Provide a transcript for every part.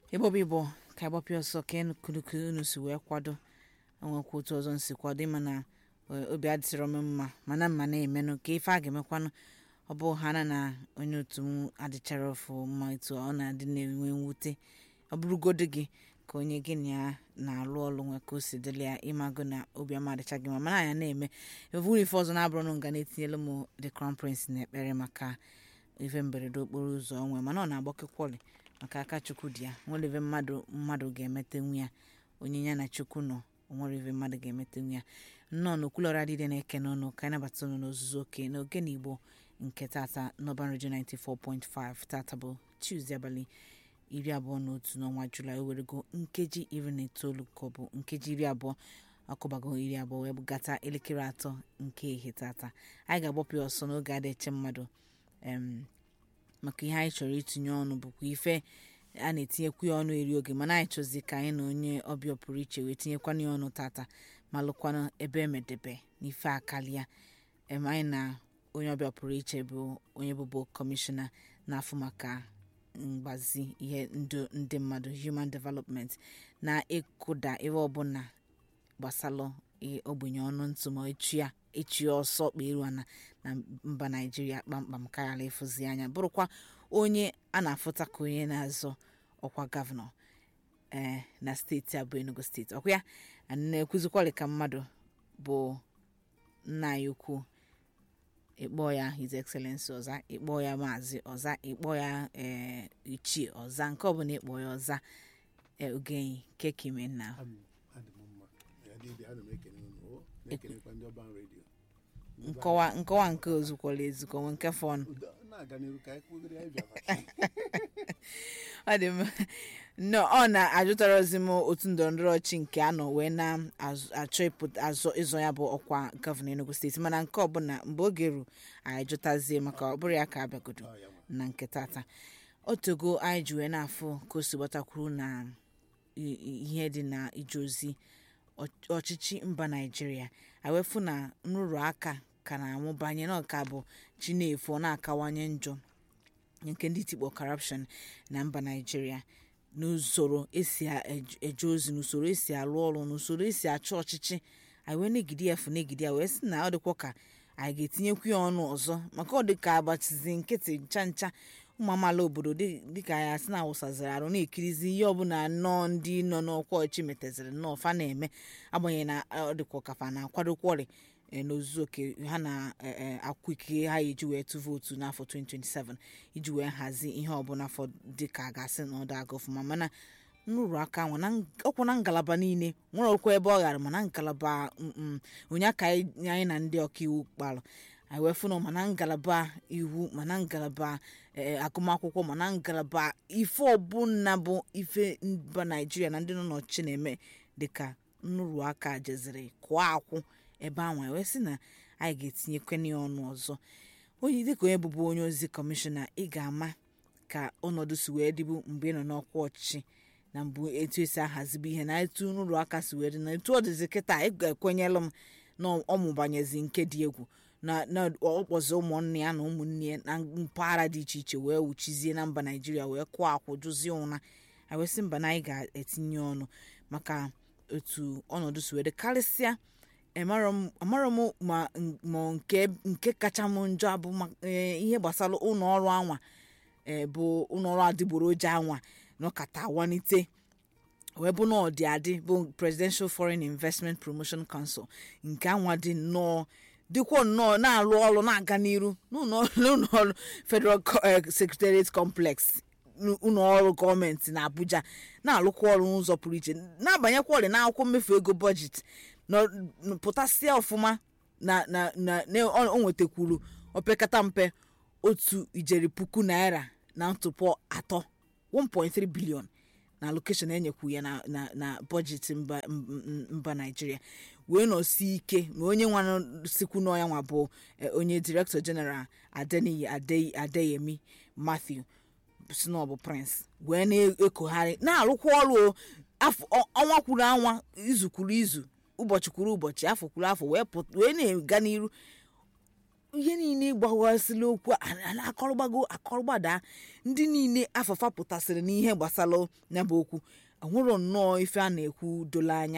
ịgbọba igbo ka ịgbapịa ọsọ ka enukunuku unu si wee kwado onwekwa otu ọzọ nsi kwado ịma na eh, obi adịsịrọ m mma mana mma na-emenụ ka ife a ga-emekwanụ ọ bụ ha na na onye otu m adịchara ọfụ mma etu ọ na-adị na-enwe mwute ọ bụrụgodo gị ka onye gị na ya na-alụ ọlụ nwe ka o si dịrị ya ịmago na obi ọma adịcha gị mma mana anya na-eme eburu ife ọzọ na-abụrụ na nga na-etinyelu m the crown prince n'ekpere maka ife mberede okporo ụzọ onwe mana ọ na-agbakekwọlị maka aka chukwu dị ya nwere ife mmadụ mmadụ ga-emetenwu ya onye ya na chukwu nọ onwere ife mmadụ ga-emetenwu ya nnọọ n'okwulọra dịde na-eke n'ọnụ ka anyị nabata unu n'ozuzu oke n'oge na igbo nke tata n'ọban redio 94.5 tata bụ tuzdee abalị iri abụọ na otu n'ọnwa julaị o werego nkeji iri na itoolu ka ọ bụ nkeji iri abụọ akụbago iri abụọ wee gata elekere atọ nke ehihie tata anyị ga-agbapụ ya ọsọ n'oge a eche mmadụ em, maka ihe anyị chọrọ itinye ọnụ bụkwa ife a na-etinyekwu ya ọnụ eri oge mana anyị chọzi ka anyị na onye ọbịa pụrụ iche wee tinyekwana ya ọnụ tata ma lụkwanụ ebe emedebe n'ife akalia em anyị na onye ọbịa pụrụ iche bụ onye bụbu kọmishọna na-afụ maka mgbazi ihe ndụ ndị mmadụ human development na ịkụda ebe ọbụla gbasalụ i- ogbenye ọnụ ntụ ma echi ya echi ya ọsọ kperuo na na mba naijiria kpamkpam karịala ịfụzi anya bụrụkwa onye a na-afụta ka onye na-azọ ọkwa gọvanọ ee na steeti a bụ enugu steeti ọkwa ya anyị na-ekwuzikwali ka mmadụ bụ nna ya ukwu ịkpọ ya his excellency ọza ịkpọ ya maazị ọza ịkpọ ya ee ichie ọza nke ọbụla ịkpọ ya ọza ee ogenyi kekime na Am- adị m mma Ya dị dị, ana m ekele unu o na-ekelekwa ndị ọban redio nkọwa nkọwa nke ozukwala ezukọ nwe nke fọnụ Udo, na-aga n'iru ka anyị kwugoro anyị bịara ọ dị m no ọ na-ajụtarazi m otu ndọrọndọrọ ọchị nke anọ wee na-achọ ịpụta azọ ịzọ ya bụ ọkwa gọvanọ enugu steeti mana nke ọbụla mgbe oge ru anyị jụtazie maka ọ bụrụ ya ka abịagodo Ọ ya nwa. na nke tata otogo anyị ji wee na-afụ ka o si gbatakwuru na i- i- ihe dị na ije ozi ọch- ọchịchị mba naijiria awefu na nrụrụ aka ka na-amụbanye na ọka bụ chi na-efu ọ na-akawanye njọ nke ndị tikpọ corruption na mba naijiria n'usoro esi a- ej- eje ozi n'usoro esi alụ ọrụ n'usoro esi achị ọchịchị anyị wee negide ya efu negide ya wee sị na ọ dịkwa ka anyị ga-etinyekwu ya ọnụ ọzọ maka ọ dịka agbachizi nkịtị ncha ncha ụmụ amaala obodo dị- dịka anyị asị na awụsaziri arụ na-ekirizi ihe ọbụla nnọọ ndị nọ n'ọkwa ọchị metaziri nnọọ fa na-eme agbanyeghị na ọ dịkwa kafa na-akwadokwọrị e, n'ozuzu oke ha na-akwụ ikike ha eji wee tụ vootu n'afọ 2027 iji wee hazi ihe ọbụla fọ dịka a ga-asị na ọ daga ọfụma mana nrụrụ aka nwa na ng- ọkwụ na ngalaba niile nwere okwu ebe ọ ghara mana ngalaba mm, mm, onye aka anyị anyị na ndị ọkaiwu kpalụ anyị wee fụ na mana ngalaba iwu mana ngalaba eh, agụmakwụkwọ mana ngalaba ife ọbụla bụ ife mba naijiria na ndị nọ n'ọchịchị na-eme dịka nrụrụ aka jeziri kụọ akwụ ebe ahụ anyị wee sị na anyị ga-etinyekwana ya ọnụ ọzọ onye dịka onye bụbu onye ozi kọmishọna ị ga-ama ka ọnọdụ si wee dịbu mgbe ị nọ n'ọkwa ọchịchị na mbụ etu esi ahazibu ihe na etu nrụrụ aka si wee dị na etu ọ dịzi kịta ị ga-ekwenyelụ m na ọmụbanyezi nke dị egwu na na ọkpọzi ụmụnne ya na ụmụnne ya na mpaghara dị iche iche wee wuchizie na mba naijiria wee kụọ akwụ jụzie ụra anyị wee sị mba na anyị ga-etinye ọnụ maka otu ọnọdụ si wee dị karịsịa amarọ m amarọ m ma ma nke nke kacha m njọ abụ ma- eh, ihe gbasara ụlọ ọrụ anwa eh, bụ ụlọ ọrụ adịgboroja anwa nọkata awanite wee bụ na ọ dị adị bụ presidential foreign investment promotion council nke anwa dị nnọọ dịkwa nnọọ na-arụ ọrụ na-aga n'iru n'ụlọ n'ụlọ ọrụ federal Co- eh, secretariat complex ụlọ ọrụ gọọmenti na abuja na-alụkwa ọrụ n'ụzọ pụrụ iche na-abanyekwa ọrịa n'akwụkwọ mmefu ego bọjetị nọ- n- pụtasịa ọfụma na na na na ọ o nwetakwuru opekata mpe otu ijeri puku naira na ntụpọ atọ 1.3 bilion na allocation enyekwu ya na na na bọjetị mba m- m- mba naijiria wee nọsi ike na onye nwa sikwu n'ọya nwa bụ eh, onye director general adeniyi Ade- adeyemi matthew si na ọ bụ prince wee na-ekogharị na-arụkwa ọrụ o afọ ọ- ọnwa kwuru anwa izu kwuru izu ụbọchị kwuru ụbọchị afọ kwuru afọ wee pụt- wee na-aga n'iru ihe niile gbawasịla okwu a a na-akọrọgbago akọrọgbada ndị niile afafa pụtasịrị n'ihe gbasara ya bụ okwu enwero nnọọ ife a na-ekwu dolo anya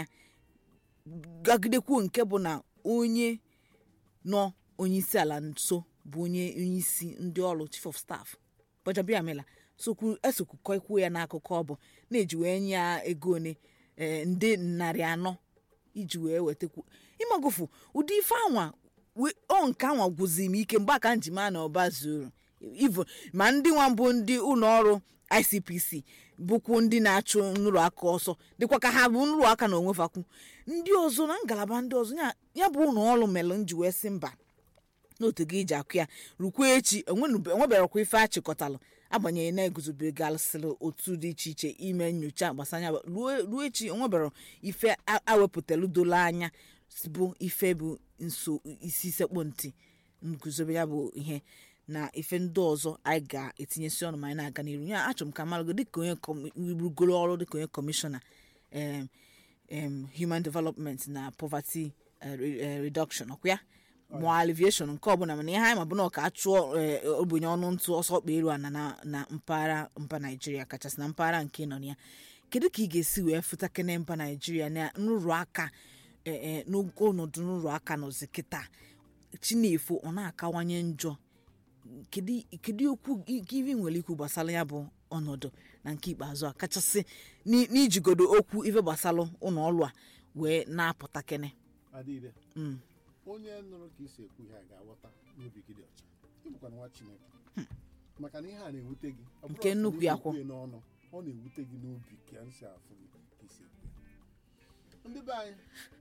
gagidekwuo nke bụ na onye nọ onye isi ala nso bụ onye onye isi ndị ọrụ chief of staff Gbajabiamila sokwu esokwu ikwuo ya n'akụkọ ọ bụ na-eji wee nye ya ego one eh, nde narị anọ iji wee wetakwu ịmagofu ụdị ife anwa we- ọ nke anwa gwụzi m ike mgbe aka njima na ọba zuru ivo ma ndị nwa mbụ ndị ụlọ ọrụ icpc bụkwu ndị na-achụ nrụrụ aka ọsọ dịkwa ka ha bụ nrụrụ aka na onwefakwu ndị ọzọ na ngalaba ndị ọzọ ya- ya bụ ụlọ ọrụ melụ nji wee sị mba n'otu gị iji akụ ya rukwa echi enwenube- enweberekwa ife achịkọtalụ agbanyeghị na eguzobegasịrị otu dị iche iche ime nyocha gbasanya ruo ruo echi enwebere ife a- awepụtalụ dolo anya bụ ife bụ nso isi sekpụ ntị nguzobe ya bụ ihe na ife ndị ọzọ anyị ga-etinyesi ọnụ ma anyị na-aga n'iru ya achọrọ m ka marago dịka onye kọm- rugoro ọrụ dịka onye kọmishọna em, em, human development na poverty eh, re- eh, reduction ọkwa ya mụọ aliviation nke ọbụla mana ihe anyị ma bụ na ọ ka achụọ eh, ogbenye ọnụ ntụ ọsọ ọkpa elu ana na na mpaghara mba naijiria kachasị na mpaghara nke nọ na ya kedu ka ị ga-esi wee fụta kene mba naijiria na nrụrụ aka eh, eh, n'ogo ọnọdụ nrụrụ aka nọzi kịta chinefu ọ na-akawanye njọ kedu kedu okwu ivi nwere ikwu gbasara ya bụ ọnọdụ na nke ikpeazụ a kachasị n'i- n'ijigodo okwu ife gbasara ụlọ ọrụ a wee na-apụta kene adịghị Mm. onye nụrụ ka isi ekwu ihe a ga-aghọta n'obi gị dị ọcha ịbụkwa nwa chineke maka na ihe a na-ewute gị ọ bụrụ Nke ọsọ na nnukwu ị ya na-ekwu kwụ. ya n'ọnụ ọ na-ewute gị n'obi ka m si afụ gị ka isi ekwu ya ndị be anyị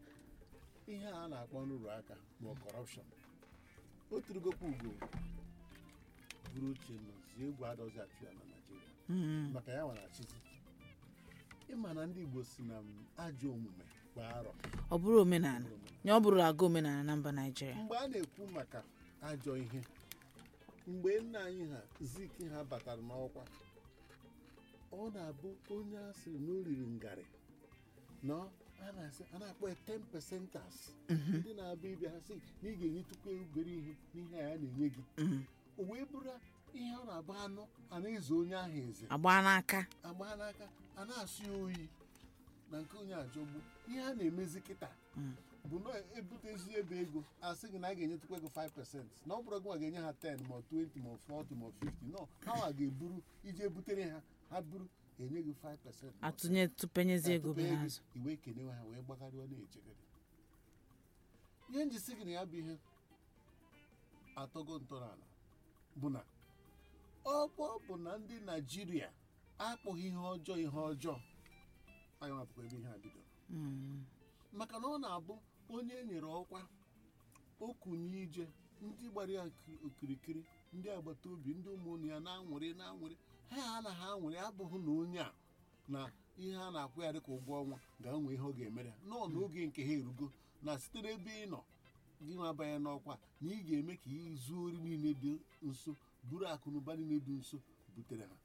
ihe a na-akpọ nrụrụ aka ma ọ kọrọpshọn o turugokwa ugo buru uche nọzi egwu adọzi achụ ya na naijiria Mm. maka ya nwere achịzi ịma na ndị igbo si na m ajọ omume gbaa arọ ọ bụrụ omenala ya ọ bụrụ aga omenala na mba naijiria mgbe a na-ekwu maka ajọ ihe mgbe nna anyị ha zik ha batara n'ọkwa ọ na-abụ onye a sịrị na o riri ngarị nọ a na-asị a na-akpọ ya 10 percenters ndị na-abịa ịbịa ha sị na ị ga-enyetụkwa obere ihe n'ihe a ya na-enye gị Mm. o wee bụrụ ihe ọ na-agba anụ a na-ezo onye ahụ eze agba n'aka agba n'aka a na-asụ ya oyi na nke onye ajọgbu ihe a na-emezi kịta Mm. bụ na ebutezi ebe ego asị gị na a ga-enyetụkwa ego 5% na ọ bụrụ gị nwa ga-enye ha 10 ma 20 ma 40 ma 50 no ha nwa ga-eburu iji ebutere ha ha buru enye gị 5% ma atụnye tụpenyezi ego atụpe be ego, n'azụ i wee kenewe ha wee gbagharịwa na-echegharị ihe njisi gị na ya bụ ihe atọgo ntọala bụ na ọkpọ bụ na ndị naijiria akpụghị ihe ọjọọ ihe ọjọọ anyị mapụkwa ebe ihe a bidoro Mm. maka na ọ na-abụ onye e nyere ọkwa okunye ije ndị gbara ya okiri- okirikiri ndị agbata obi ndị ụmụnne ya na-anwụrị na-anwụrị ha anaghị anwụrị abụghị na onye a na ihe a na-akwụ ya dịka ụgwọ ọnwa ga-enwe ihe ọ ga-emere ya nọọ n'oge nke ha erugo na site n'ebe ị nọ gị nwa banye n'ọkwa na ị ga-eme ka izu ori niile dị nso buru akụ na ụba niile dị nso butere ha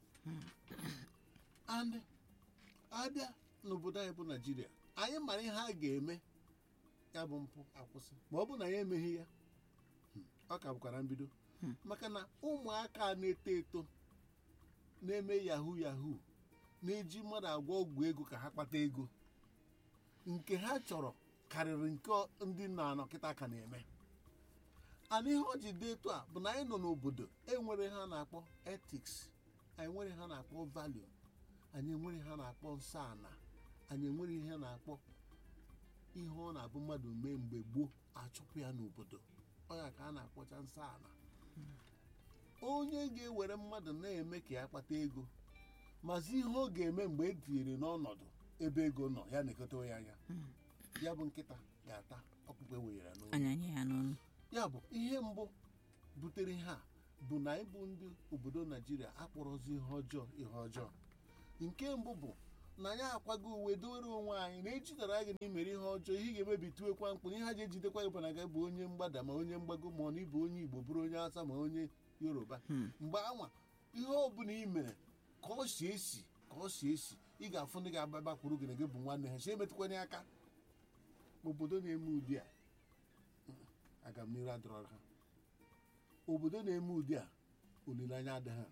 and abịa n'obodo anyị bụ naijiria anyị mara ihe a ga-eme ya bụ mpụ akwụsị ma ọ bụ na ya emeghị ya hmm, ọ ka bụkwa na mbido maka na ụmụaka na-eto eto na-eme yahoo yahoo na-eji mmadụ agwọ ọgwụ ego ka ha kpata ego nke ha chọrọ karịrị nke ọ- ndị nna anọ kịta ka na-eme ana ihe ọ ji dị etu a bụ na anyị nọ n'obodo enwere ha na-akpọ ethics anyị nwere ha na-akpọ value anyị enwere ha na-akpọ nsọ ana anyị enwere ihe na-akpọ ihe ọ na-abụ mmadụ mee mgbe gboo achụpụ ya n'obodo ọ ya ka a na-akpọcha nsọ ana onye ga-ewere mmadụ na-eme ka ya kpata ego mazi ihe ọ ga-eme mgbe e tinyere n'ọnọdụ ebe ego nọ ya na-ekotewe ya anya ya bụ nkịta ga-ata ọkpụkpụ ewenyere ya n'ụlọ anya nye ya n'ọnụ ya bụ ihe mbụ butere ha bụ na ịbụ ndị obodo naijiria akpọrọzi ihe ọjọọ ihe ọjọọ nke mbụ bụ na anyị akwago uwe dowere onwe anyị na ejidere gị n'imere ihe ọjọọ ihe ị ga-emebi tuwekwa mkpụ ihe ha ji ejidekwa gị bụ na gị bụ onye mgbada ma onye mgbago ma ọ na ịbụ onye igbo bụrụ onye asa ma onye yoruba mgbe anwa ihe ọbụla ị mere ka ọ si esi ka ọ si esi ị ga-afụ ndị ga-agbabakwuru gị na gị bụ nwanne ha si emetụkwanye aka obodo na-eme ụdị a aga m n'iru adọrọ ha obodo na-eme ụdị a olileanya adịghị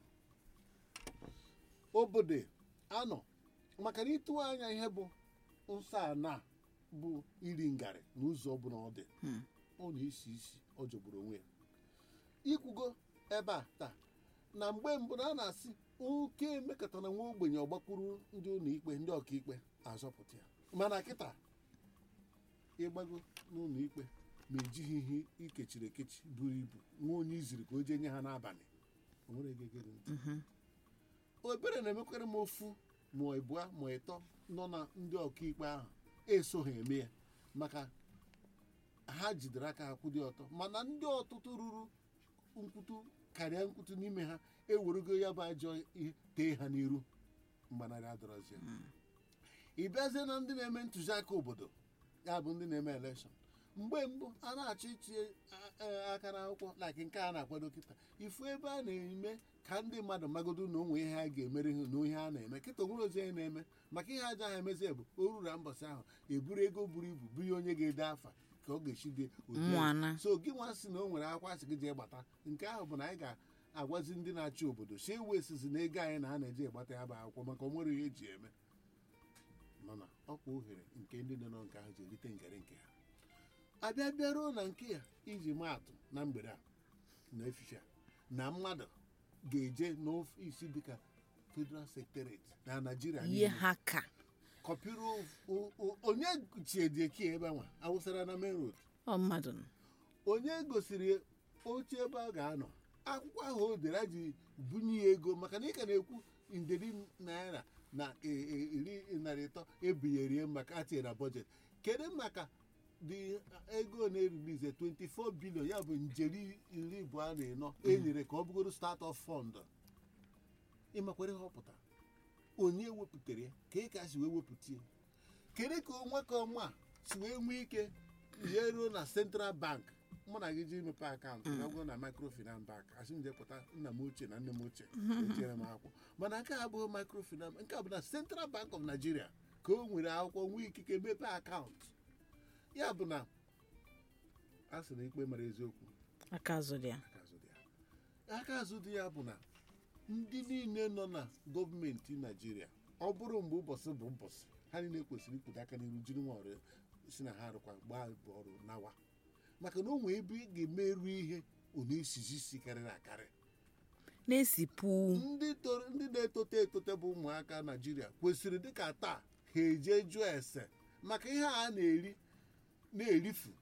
obodo anọ maka na ịtụwa anya ihe bụ nsọ ana bụ iri ngarị n'ụzọ ọbụla ọ dị Hmm. ọ na-esi isi ọ jọgburu onwe ya ikwugo ebe a taa na mgbe mbụ na a na-asị oke emekọtara nwa ogbenye ọgbakwuru ndị ụlọ ikpe ndị ọkaikpe azọpụta ya mana kịta ịgbago n'ụlọ ikpe ma ejighị ihe ikechiri ekechi buru ibu nwa onye iziri ka o jee nye ha n'abalị o nwere ego egere ntị Mhm. obere na-emekwara m ofu ma ịbụa ma ịtọ nọ na ndị ọkaikpe ahụ esoghị eme ya maka ha jidere aka ha kwụ dị ọtọ mana ndị ọtụtụ ruru nkwutu karịa nkwutu n'ime ha ewerego ya bụ ajọ ihe tee ha n'iru mgbanarị adọrọzi ya ị bịazie na ndị na-eme ntụziaka obodo ya bụ ndị na-eme elekshọn mgbe mbụ a na-achọ itinye a- a- aka n'akwụkwọ like nke a na-akwado kịta ifu ebe a na-eme ka ndị mmadụ magodo na onwe ihe ha ga-emere ha na ihe a na-eme kịta onwere ozi onye na-eme maka ihe aja ha emezi bụ o ruru na mbọsị ahụ eburu ego buru ibu bunye onye ga-ede afa ka ọ ga-esi dị ụdị ahụ. Nwana. so gị nwa sị na o nwere akwa sị gị jee gbata nke ahụ bụ na anyị ga-agwazi ndị na-achị obodo si ewu esizi na ego anyị na a na-eji egbata ya bụ akwụkwọ maka o nwere ihe eji eme mana ọkwa ohere nke ndị nọ na nke ahụ ji erite ngere nke ha abịa bịaruo na nke ya iji maa atụ na mgbede a na efife a na mmadụ ga-eje n'ọfisi dịka federal secretariat na naijiria ihe niile ha ka kọpịrị o- o- o- onye chiedieki ebe nwa awụsara na main road ọ mmadụ nọ. onye gosiri oche ebe a ga-anọ akwụkwọ ahụ o dere a ji bunye ya ego maka na ị ka na-ekwu nderi naira na e- e- iri narị ịtọ ebinyerie maka atinyere na bọjet kedu maka dị ego na-erilize 24 bilion ya bụ njeri iri abụọ na ịnọ enyere ka ọ bụgoro start of fund ịmakwere ihe ọ pụtara onye wepụtara ya ka ị ka si wee wepụta ya kedu ka onwe ka ọma si wee nwee ike ihe ruo na central bank mụ na gị ji mepe akaụntụ ya bụrụ na microfinance bank asị m jepụta nna m ochie na nne m ochie etinyere m akwụkwọ mana nke a abụghị microfinance nke a bụ na central bank of nigeria ka o nwere akwụkwọ nwee ikike mepe akaụntụ ya bụ na a sị na ikpe mara eziokwu aka azụ dị ya aka azụ dị ya aka azụ dị ya bụ na ndị niile nọ na gọọmenti naijiria ọ bụrụ mgbe ụbọchị bụ ụbọchị ha niile kwesịrị ikwudo aka n'iru jiri nwa ọrụ si na ha arụkwa gbaa bụ ọrụ nawa maka na o nwee ebe ị ga-emerụ ihe ọ na-esizi isi karịrị akarị na-esipụ ndị toro- ndị na-etote etote bụ ụmụaka naijiria kwesịrị dịka taa ha eje jụọ ese maka ihe a na-eri na-erifu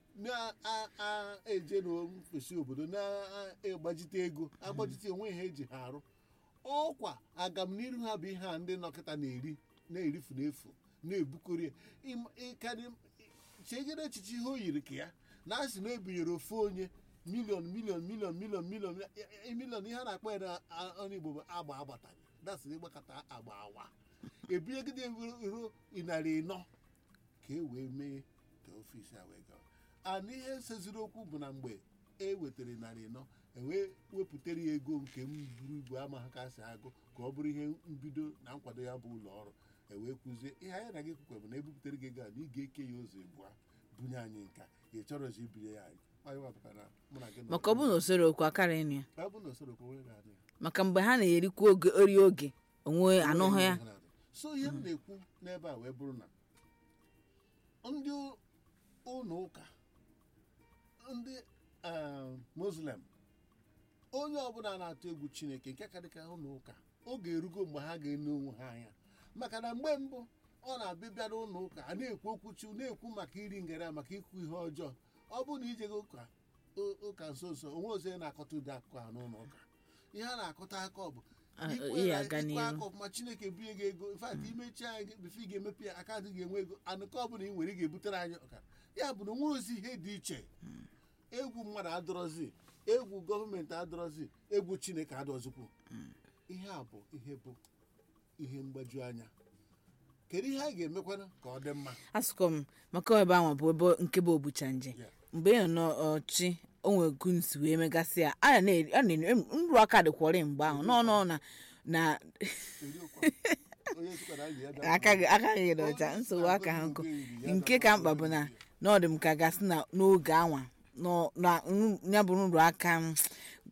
na-eje n'ofesi obodo na-agbajite ego agbajite onwe ha eji ha arụ ọkwa agamniru ha bụ ihe a ndị nọkịta na-eri na-erifu n'efu na-ebukori ya. Ịm- ịkarị chegere echiche ihe o yiri ka ya na a sị na ebinyere ofu onye miliọn miliọn miliọn miliọn miliọn e- e- miliọn ihe a na-akpọ ya na a- ọnụ igbo bụ agba agbataghị dasịrị ịgbakọta agba awa ebinyegide ruo ịnarị ịnọ ka e wee mee ka ofisi a wee gawa ana ihe seziri okwu bụ na mgbe e wetara narị ịnọ ewee wepụtara ya ego nke m buru ibu ama ha ka si agụ ka ọ bụrụ ihe mbido na nkwado ya bụ ụlọ ọrụ ewee kwuzie ihe anyị na gị kwukwe bụ na ebupụtara gị ego a na ị ga-eke ya ụzọ abụọ bunye anyị nka ị chọrọzi ibinye ya anyị anyị wapụtara na mụ na gị nọ- maka ọ bụrụ na usoro okwu akara ịnụ ya ọ bụ na usoro ka onwe ga-adị ya maka mgbe ha na-erikwa oge ori oge onwe anụghị ya so ihe m na-ekwu n'ebe a wee bụrụ na ndị ụlọ ụka ndị eh, muslim onye ọbụla na-atụ egwu chineke nke ka dịka ụlọ ụka oge erugo mgbe ha ga-ene onwe ha anya maka na mgbe mbụ ọ na-abịa n'ụlọ ụka a na-ekwu okwu chi na-ekwu maka iri ngara maka ikwu ihe ọjọọ ọ bụrụ na ijego ụka ụ- ụka nso nso onwe ozi onye na-akọta ụdị akụkọ ha n'ụlọ ụka ihe a na-akọta aka ọ bụ Ah, ikwe ihe na- aga ikwe n'ihu. aka ọfụma chineke bunye gị ego infat imechi anyị bifo ị ga-emepe ya akaụntụ ga-enwe ego anụkọ ọbụla ị nwere ị ga-ebutere anyị ọkara ya bụ na onwere ozi ihe dị iche egwu mmadụ adọrọzi egwu gọọmenti adọrọzi egwu chineke adọzikwu ihe a bụ ihe bụ ihe mgbaju anya kedu ihe a ga-emekwana ka ọ dị mma asụkọ m maka ebe ahụ bụ ebe nke bụ obucha nje Yeah. mgbe ị nọ n'ọchị o nwere gunsi wee megasị ya a na-eri a na-eri nrụ aka dịkwọrị mgbe ahụ nọ nọ na na Eri okwu a. Onye sikwara anyị ya bịa- aka gị aka gị dị ọcha nsogbu aka ha nkụ nke ka mkpa bụ na na ọ dị m ka gasị na n'oge anwa nọ na nru- ya bụ nrụ aka m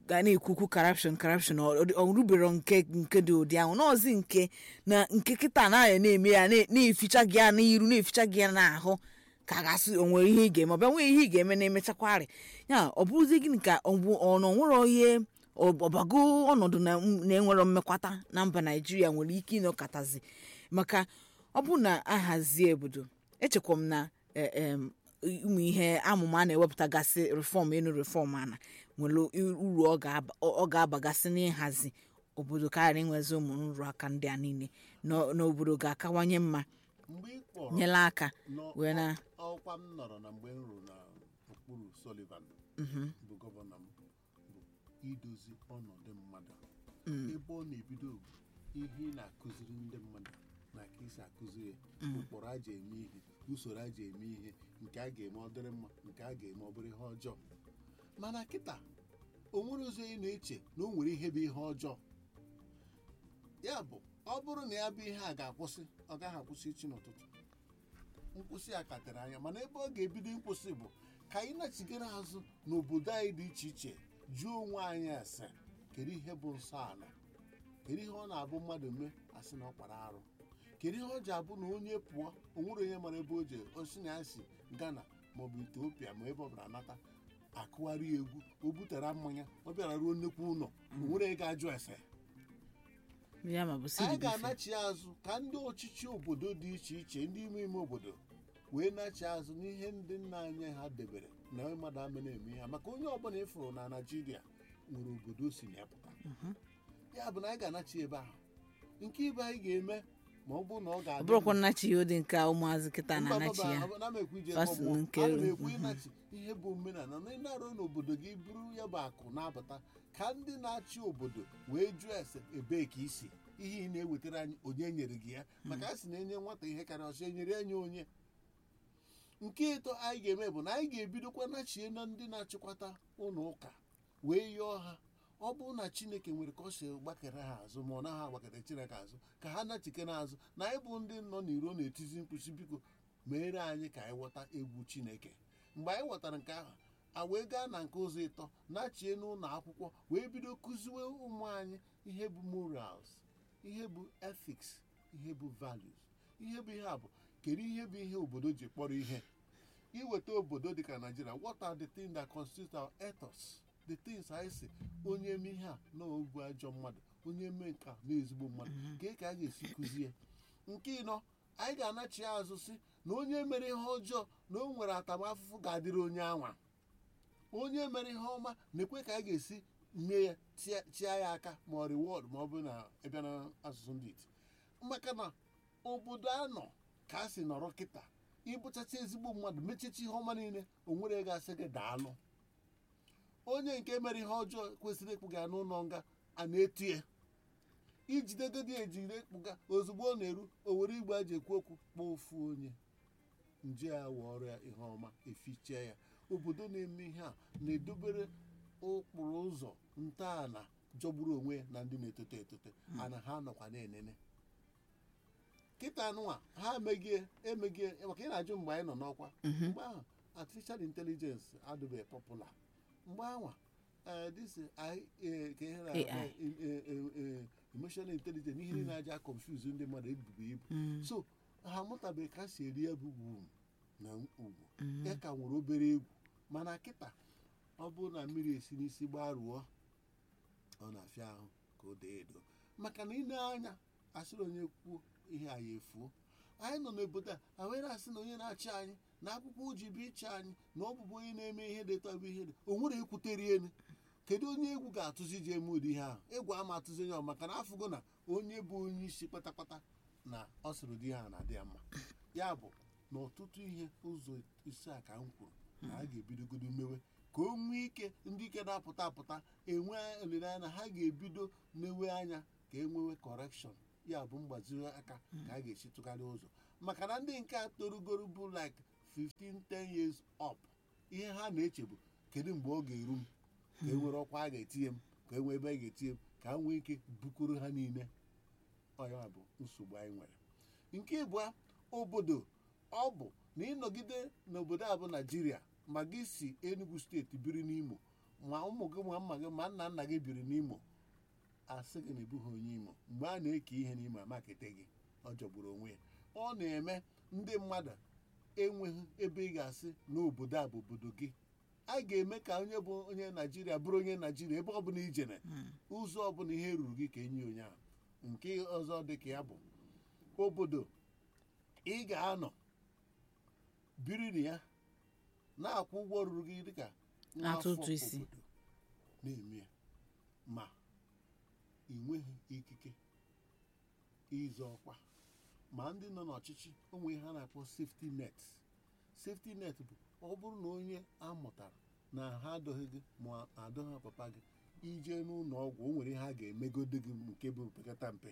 ga na-ekwukwu corruption corruption ọ ọ- ọ rubero nke nke dị ụdị ahụ n'ọzi nke na nke kịta na na-eme ya na- na-eficha gị ya n'iru na-eficha gị ya n'ahụ ka a ga-asị o nwere ihe ị ga-eme ọ bịa nwee ihe ị ga-eme na-emechakwarị ya ọ bụrụzi gịnị ka ọ bụ ọ nọ nwere ihe ọ- ọbago ọnọdụ na na-enwero mmekwata na mba naijiria nwere ike ịnọkọtazi maka ọ bụ na ahazie obodo echekwa m na eh, em, ụmụ ihe amụma a na-ewepụtagasị reform enu reform ana nwere uru ọ ga-aba- ọ ga-abagasị n'ịhazi obodo karịa inwezi ụmụ nrụrụ aka ndị a niile na na obodo ga-akawanye mma mgbe ị kpọrọ nyela aka nọ- wee na ọkwa m nọrọ na mgbe m rụrụ na okpuru Sullivan bụ gọvanọ m bụ idozi ọnọdụ mmadụ ebe ọ na-ebido bụ ihe ị na-akụziri ndị mmadụ na ka isi akụziri ya ụkpụrụ aja eme ihe usoro aja eme ihe nke a ga-eme ọ dịrị mma nke a ga-eme ọ bụrụ ihe ọjọọ mana kịta o nwere ụzọ ị na-eche na o nwere ihe bụ ihe ọjọọ ya bụ ọ bụrụ na ya bụ ihe a ga-akwụsị ọ gaghị akwụsị echi n'ụtụtụ nkwụsị a ka tere anya mana ebe ọ ga-ebido nkwụsị bụ ka anyị nachigara azụ n'obodo anyị dị iche iche jụọ onwe anyị ase kedu ihe bụ nsọ ala kedu ihe ọ na-abụ mmadụ mee asị na ọ kpara arụ kedu ihe ọ ji abụ na onye pụọ o nwere onye mara ebe o je osi na ya si Ghana maọbụ Etiopia ma ebe ọ bụla nata akụgharị egwu o butara mmanya ọ bịara ruo nnukwu ụlọ o nwere ego ajụ ese ya ma bụ anyị siri bife ga-anachi azụ ka ndị ọchịchị obodo dị iche iche ndị ime ime obodo wee nachi azụ n'ihe ndị nna anyị ha debere na mmadụ ama na-eme ha maka onye ọbụla ịfụrụ na naijiria nwere obodo o si na ya pụta ya bụ na anyị ga-anachi ebe ahụ nke ibe anyị ga-eme ma ọ bụrụ na ọ ọ ga-adị bụrụkwa nnachi ya ụdị nke a ụmụazị kịta Mba, na-anachi mba, ya mba, ana m ekwu ije Fast kpọgbuo. nke- Ana m ekwu mhm. ịnachi ihe bụ omenala na ịnarụ n'obodo gị bụrụ ya bụ akụ na-abata ka ndị na-achị obodo wee jụọ ese ebee ka isi ihe ị na-ewetara anyị onye nyere gị ya maka a sị na enye nwata ihe karịa ọsọ enyere ya nye onye nke ịtọ anyị ga-eme bụ na anyị ga-ebidokwa nachie na ndị na-achịkwata ụlọ ụka wee yọọ ha ọ bụrụ na chineke nwere ka ọ si gbakere ha azụ ma ọ naghị agbakere chineke azụ ka ha nachikere azụ na anyị bụ ndị nọ n'iro na-etizi mkpuchi biko meere anyị ka anyị ghọta egwu chineke mgbe anyị ghọtara nke ahụ a wee gaa na nke ụzọ ịtọ nachie n'ụlọ akwụkwọ wee bido kụziwe ụmụ anyị ihe bụ morals ihe bụ ethics ihe bụ values ihe bụ ihe a bụ kedu ihe bụ ihe obodo ji kpọrọ ihe iweta obodo dịka naijiria what are the things that constitute our ethos the things anyị si onye eme ihe a na obu ajọ mmadụ onye mee nke a na ezigbo mmadụ ka ka a ga-esi kụzie nke ịnọ anyị ga-anachi azụ si na onye mere ihe ọjọọ na o nwere atamafụfụ ga-adịrị onye anwa onye mere ihe ọma na-ekwe ka a ga-esi mee ya tia- chia ya aka ma ọ reward ma ọ bụ na ịbịa na asụsụ ndị iti maka na obodo a nọ ka a si nọrọ kịta ịbụchacha ezigbo mmadụ mechicha ihe ọma niile o nwere ga-asị gị daalụ onye nke mere ihe ọjọọ kwesịrị ịkpụga ya n'ụlọ nga a na-etu ya ijidegodi ejide ịkpụga ozugbo ọ na-eru o were igbe a ji ekwu okwu kpọọ ofu onye nje ya wee ọrụ ya ihe ọma efichie ya obodo na-eme ihe a na-edobere ụkpụrụ ụzọ ntọala jọgburu onwe ya na ndị na-etote etote ana ha nọkwa na-enene kịta nụwa ha emegie emegie maka ị na-ajụ mgbe anyị nọ n'ọkwa mgbe ahụ artificial intelligence adịbeghị popular mgbe ahụ eh, this AI, eh, ka ihe na-akpọ, AI. eh, eh, eh, eh, emotional intelligence ihe niile aja confuse ndị mmadụ ebubo ibu so ha amụtabeghị ka si eri ebu ugwu na ugwu ya ka nwere obere egwu mana kịta ọ bụrụ na mmiri esi n'isi gbaruo ọ na-afịa ahụ ka o dee edo maka na ile anya asịrị onye kwuo ihe anyị efuo anyị nọ n'obodo a a wee na-asị na onye na-achị anyị na akwụkwọ uji bụ ịchị anyị na ọ bụbụ onye na-eme ihe dịta bụ ihe dị o nwere ekwutere elu kedu onye egwu ga-atụzi ji eme ụdị ihe ahụ egwu ama atụzi onye ọ maka na afụgo na onye bụ onye isi kpatakpata na ọ sịrị ụdị ihe a na-adị ya mma ya bụ na ọtụtụ ihe ụzọ isi a ka m kwuru na a ga-ebidogodo mewe ka o nwee ike ndị ike na-apụta apụta enwe olileanya na ha ga-ebido mewe anya ka e nwewe kọrekshọn ya bụ mgbazi aka ka a ga-esi tụgharị ụzọ maka na ndị nke a torugoro bụ like 15 10 years up ihe ha na-eche bụ kedu mgbe ọ ga-eru m ka e nwere ọkwa a ga-etinye m ka e nwee ebe a ga-etinye m ka a nwee ike bukoro ha niile ọ ya bụ nsogbu anyị nwere nke ịbụa obodo ọ bụ na ịnọgide n'obodo a bụ naijiria ma gị si enugu steeti biri n'imo ma ụmụ gị ma mma gị ma nna nna gị biri n'imo asị gị na ịbụghị onye imo mgbe a na-eke ihe n'imo amakete gị ọ jọgburu onwe ya ọ na-eme ndị mmadụ enweghị ebe ị ga-asị na obodo a bụ obodo gị a ga-eme ka onye bụ onye naijiria bụrụ onye naijiria ebe ọbụla ijere ụzọ ọbụla ihe ruru gị ka enye onye ahụ nke ọzọ dị ka ya bụ obodo ị ga-anọ biri na ya na-akwụ ụgwọ ruru gị dịka nwa afọ Atụ ụtụ isi. obodo na-eme ya ma ị nweghị ikike ịzọ ọkwa ma ndị nọ n'ọchịchị onwe ihe a na-akpọ safety net safety net bụ ọ bụrụ na onye amụtara na ha adọghị gị ma adọghị papa gị ije n'ụlọ ọgwụ o nwere ihe a ga-emegode gị nke bụ pekata mpe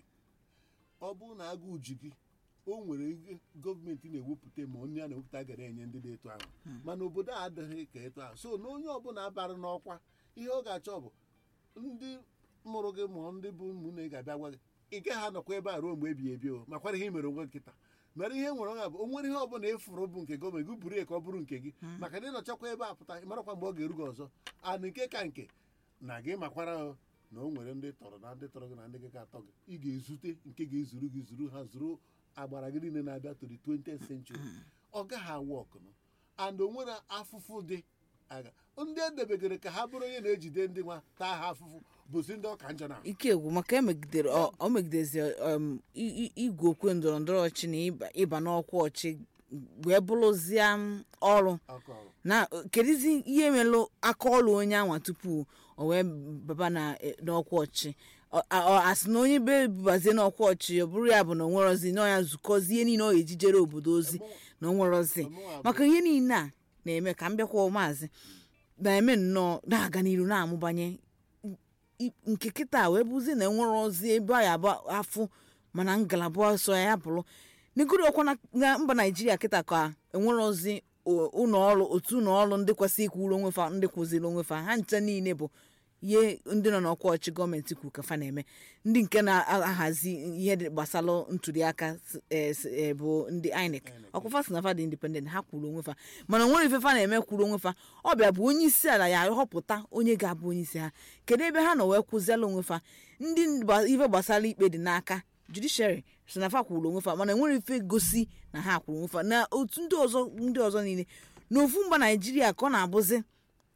ọ bụrụ na agụụ ji gị o nwere ihe gọọmenti na-ewepụta ma onye a na-ewepụta gara enye ndị dị etu ahụ mana obodo a adịghị ka etu ahụ so na onye ọbụla bara n'ọkwa ihe ọ ga-achọ bụ ndị mụrụ gị ma ndị bụ ụmụnne ga-abịa gwa gị ị gaghị anọkwa ebe a ruo mgbe ebighị ebi o makwara ihe i mere onwe nkịta mere ihe nwere onwe bụ o nwere ihe ọbụla ịfụrụ bụ nke gọọmenti gị buru ya ka ọ bụrụ nke gị maka na ịnọchakwa ebe a pụta ị marakwa mgbe ọ ga-eru gị ọzọ ana nke ka nke na gị makwara o na o nwere ndị tọrọ na ndị tọrọ gị na ndị gị ga-atọ gị ị ga-ezute nke ga-ezuru gị zuru ha zuru agbara gị niile na-abịa to the 20th century ọ gaghị awụ ọkụnụ and o nwere afụfụ dị aga ndị edebegoro ka ha bụrụ onye na-ejide ndị nwa taa ha afụfụ bụzi ndị ọka njọ na ike egwu maka emegidere ọ ọ megidezi um, i- i- igwe okwe ndọrọ ndọrọ ọchị na ịba- ịba n'ọkwa ọchị wee bụrụzie m ọrụ aka ọrụ na kedizi ihe melụ aka ọrụ onye anwa tupu o wee baba na eh, n'ọkwa ọchị Ọ- a- ọ asị na onye be bubazie n'ọkwa ọchị ọ bụrụ ya bụ na o nwerozi na ya zukọzie ihe niile ọ ga-ejijere obodo ozi na o nwerozi Ọmụnwa bụ- maka ihe niile a na-eme ka m bịakwa maazị na-eme nnọọ na-aga n'iru na-amụbanye i- nke kịta wee bụzi na enwere ozi ebe a ya bụ afụ mana ngalaba ọsọ ya bụrụ n'igoro ọkwa na- na mba naijiria kịta ka enwere ozi o- ụlọ ọrụ otu ụlọ ọrụ ndị kwesịrị ikwuru onwe fa ndị kwụziri onwe fa ha nche niile bụ ihe ndị nọ n'ọkwa ọchị gọọmenti kwuru ka fa na-eme ndị nke na-ahazi ihe dị gbasara ntuliaka s- eh, s- eh, bụ ndị inec ọkwa si na fa dị independent ha kwuru onwe fa mana onwere ife fa na-eme kwuru onwe fa ọ bịa bụ onye isi ala ya họpụta onye ga-abụ onye isi ha kedu ebe ha nọ wee kwụziela onwe fa ndị gba- ife gbasara ikpe dị n'aka judiciary si na fa kwuru onwe fa mana enwere ife gosi na ha kwuru onwe fa na otu ndị ọzọ ndị ọzọ niile n'ofu mba naijiria ka ọ na-abụzi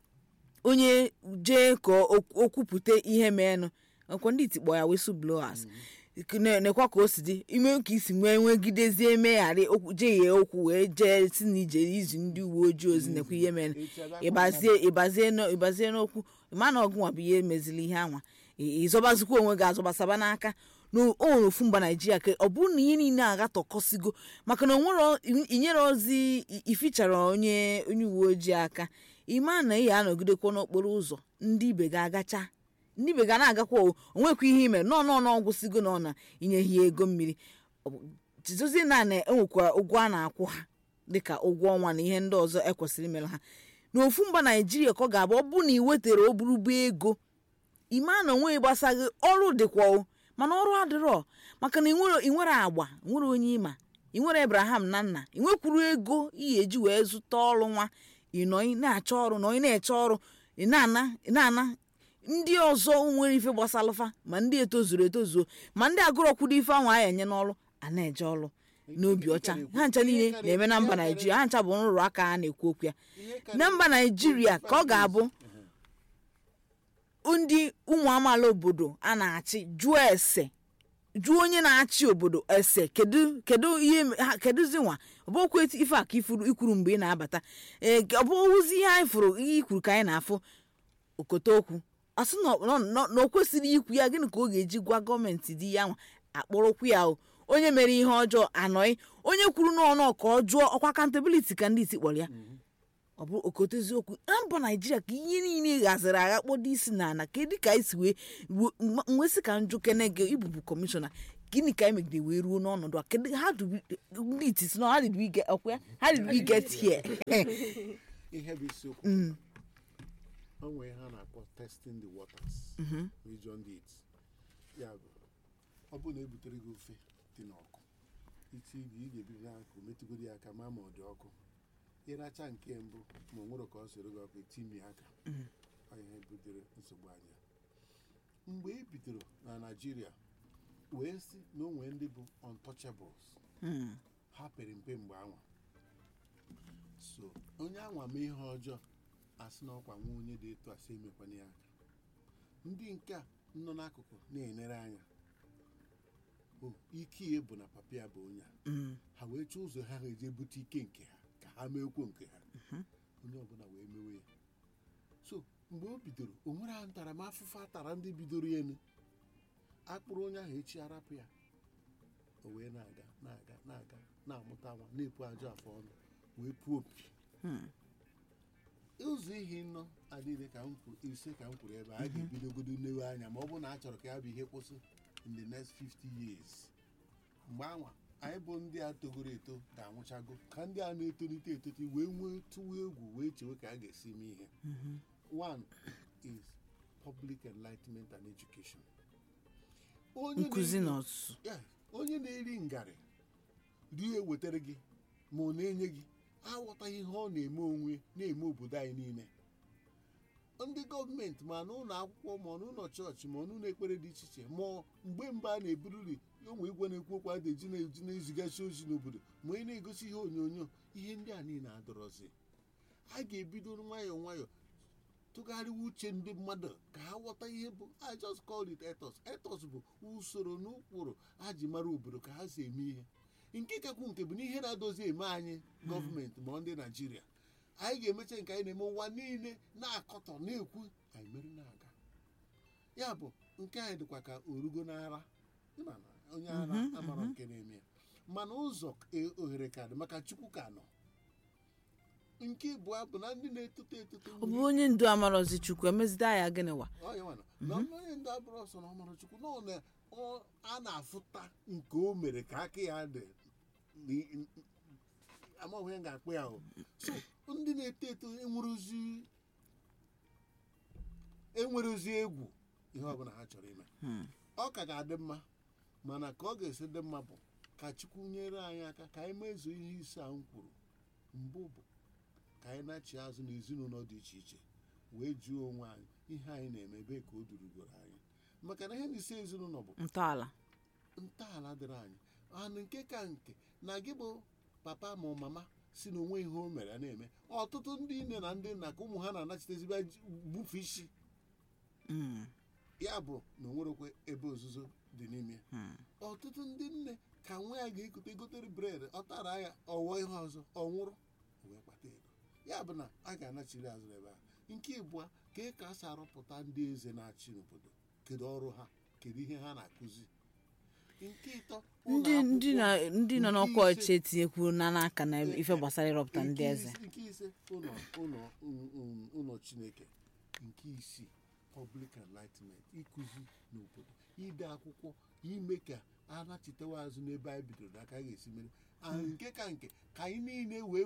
onye jee ka o o kwupụta ihe meenụ ọkwa ndị itikpọ ya whistleblowers Ne- nekwa ka o si dị ime ka isi nwee nwegidezie megharị okwu jehie okwu wee jee si na ije izu ndị uwe ojii ozi nekwa ihe mere ịbazie ịbazie n'o- ịbazie n'okwu ma na ọgụnwa bụ ihe mezili ihe anwa ị- ịzọbazikwa onwe gị azọbasaba n'aka na o nwere ofu mba naijiria ka ọ bụrụ na ihe niile agatọkọsigo maka na onwere inyere ozi i- ifichara onye onye uwe ojii aka ịma na ị ga-anọgidekwa n'okporo ụzọ ndị ibe ga-agacha ndị ibe ga na-agakwa o onwekwa ihe ime nọ nọ nọ gwụsịgo na ọ na inyeghị ego mmiri Ọ bụ- jizozie na na enwekwa ụgwọ a na-akwụ ha dịka ụgwọ ọnwa na ihe ndị ọzọ ekwesịrị imere ha n'ofu mba naijiria ka ọ ga-abụ ọ bụ na ị wetara oburugbo ego ime na onwe gbasaghị ọrụ dịkwa o mana ọrụ adịrọ maka na ị nwere ị nwere agba nwere onye ịma ị nwere abraham na nna ị nwekwuru ego ị ga-eji wee zụta ọrụ nwa ị nọ ị na-achọ ọrụ nọ ị na-eche ọrụ ị na-ana ị na-ana ndị ọzọ nwere ife gbasalụfa ma ndị etozuru etozuo ma ndị agụrọkwudo ife ahụ a enye n'ọrụ a na-eje ọrụ n'obi ọcha ha ncha niile na-eme na mba naijiria ha ncha bụ nrụrụ aka a na-ekwu okwu ya na mba naijiria ka ọ ga-abụ ndị ụmụ amaala obodo a na-achị jụọ ese jụọ onye na-achị obodo ese kedu kedu ihe ha kedụzi nwa ọ bụ okwu ife a ka ifuru ikwuru mgbe ị na-abata ee ọ bụ ozi ihe anyị fụrụ ihe ikwuru ka anyị na-afụ okote okwu asị na ọ- nọ- nọ- na o kwesịrị ikwu ya gịnị ka ọ ga-eji gwa gọọmenti dị ya nwa akpọrọkwu ya o onye mere ihe ọjọọ anọghị onye kwuru n'ọnụ ka ọ jụọ ọkwa akantabiliti ka ndị isi kpọrọ ya ọ bụ okote eziokwu na mba naijiria ka ihe niile ghaziri agha kpọdo isi na ana kedu ka anyị si wee ruo- mma- nwesị ka njụ kene gị ịbụbụ kọmishọna gịnị ka anyị megide wee ruo n'ọnọdụ a kedu how do we ndị iti si na how did we get ọkwa ya how did we get here ihe bụ isiokwu o nwere ihe a na-akpọ testing the waters region it ya bụ ọ bụrụ na ebutere gị ofe dị n'ọkụ iti ibi ị ga-ebibi n'aka metụgoro ya aka ma ma ọ dị ọkụ ịracha nke mbụ ma o nwere ka ọ soro gị ọkụ etimi aka ọ ihe butere nsogbu anyị a. mgbe e bidoro na naijiria wee sị na o nwee ndị bụ untouchables Hmm. ha pere mpe mgbe anwa so onye anwa mee ihe ọjọọ asị na ọkwa nwa onye dị etu asị emekwana ya aka ndị nke a nọ n'akụkụ na-enere anya o ike ya bụ na papa ya bụ onye a Hmm. ha wee chọọ ụzọ ha ga-eji bute ike nke ha ka ha meekwo nke ha onye ọbụla wee mewe ya so mgbe o bidoro o nwere ha ntaramahụhụ a tara ndị bidoro ya enu akpụrụ onye ahụ echi arapụ ya o wee na-aga na-aga na-aga na-amụta nwa na-epu ajọ afọ ọnụ wee puo opi Hmm. ụzọ ihe nọ adịghị ka m kwuru ise ka m kwuru ebe a ga-ebidogodo nlewe anya ma ọ bụrụ na a chọrọ ka ya bụ ihe kwụsị in the next 50 years mgbe anwa anyị bụ ndị a togoro eto ga-anwụchago ka ndị a na-etolite etolite wee nwee tụwa egwu wee chewe ka a ga-esi mee ihe one is public enlightenment and education onye nkụzi na-eri- na ọzụzụ Yeah, onye na-eri ngarị rie wetara gị ma ọ na-enye gị aghọtaghị ihe ọ na-eme onwe na-eme obodo anyị niile ndị gọọmenti ma n'ụlọ akwụkwọ ma n'ụlọ chọọchị ma n'ụlọ ekpere dị iche iche ma mgbe mgbe a na-ebururi ụmụ igwe na-ekwu okwu a na-eji na-eji na-ezigasị ozi n'obodo ma onye na-egosi ihe onyonyo ihe ndị a niile adọrọzi a ga-ebido nwayọọ nwayọọ tụgharịwa uche ndị mmadụ ka ha ghọta ihe bụ i just call it ethos ethos bụ usoro na ụkpụrụ ha ji mara obodo ka ha si eme ihe nke kakwu nke bụ na ihe na-adozi eme anyị gọọmenti ma ndị naijiria anyị ga-emecha nke anyị na-eme ụwa niile na-akọtọ na-ekwu anyị mere na-aga ya bụ nke anyị dịkwa ka orugo n'ara ịma na onye ara amara nke na-eme ya mana ụzọ e- ohere ka dị maka chukwu ka nọ nke ịbụọ bụ na ndị na-etoto etoto ọ bụ onye ndu amarọzi chukwu emezide ya gịnịwa Ọ ya nwana. na onye ndị abụrụ ọsọ na ọmara chukwu na ọ na- ọ- a na-afụta nke o mere ka aka ya dị n- n- amaghị ya ga-akpụ ya o so ndị na-eto eto enwerezi enwerezi egwu ihe ọbụla ha chọrọ ime ọ ka ga-adị mma mana ka ọ ga-esi dị mma bụ ka chukwu nyere anyị aka ka anyị mezuo ihe ise a m kwuru mbụ bụ ka anyị na-achị azụ n'ezinụlọ dị iche iche wee jụọ onwe anyị ihe anyị na-eme ebe ka o durugoro anyị maka na ihe n'isi ezinụlọ bụ ntọala ntọala dịrị anyị anụ nke ka nke na gị bụ papa ma mama si na onwe ihe o mere a na-eme ọtụtụ ndị nne na ndị nna ka ụmụ ha na-anachitezibia bufe isi Hmm. ya bụ na o nwerekwe ebe ozuzo dị n'ime ya. Hmm. ọtụtụ ndị nne ka nwa ya ga-ekote gotere bred ọ tara ya ọwụọ ihe ọzọ ọ nwụrụ o wee kpata ego ya bụ na a ga-anachiri azụ ebe a nke ịbụọ ka e ka a si arụpụta ndị eze na-achị n'obodo kedu ọrụ ha kedu ihe ha na-akụzi nke ịtọ ụlọ ndị ndị na akwụkwọ ndị nọ nke n'ọkwa ise- ọchịchị etinyekwuru na n'aka na ife gbasara ịrọpụta ndị nke eze ise- nke ise ụlọ ụlọ um, um, ụlọ chineke nke isii public enlightenment ịkụzi n'obodo ide akwụkwọ ime ka a nachitewa azụ n'ebe anyị bidoro n'aka a ga-esi mere and nke ka nke ka anyị niile wee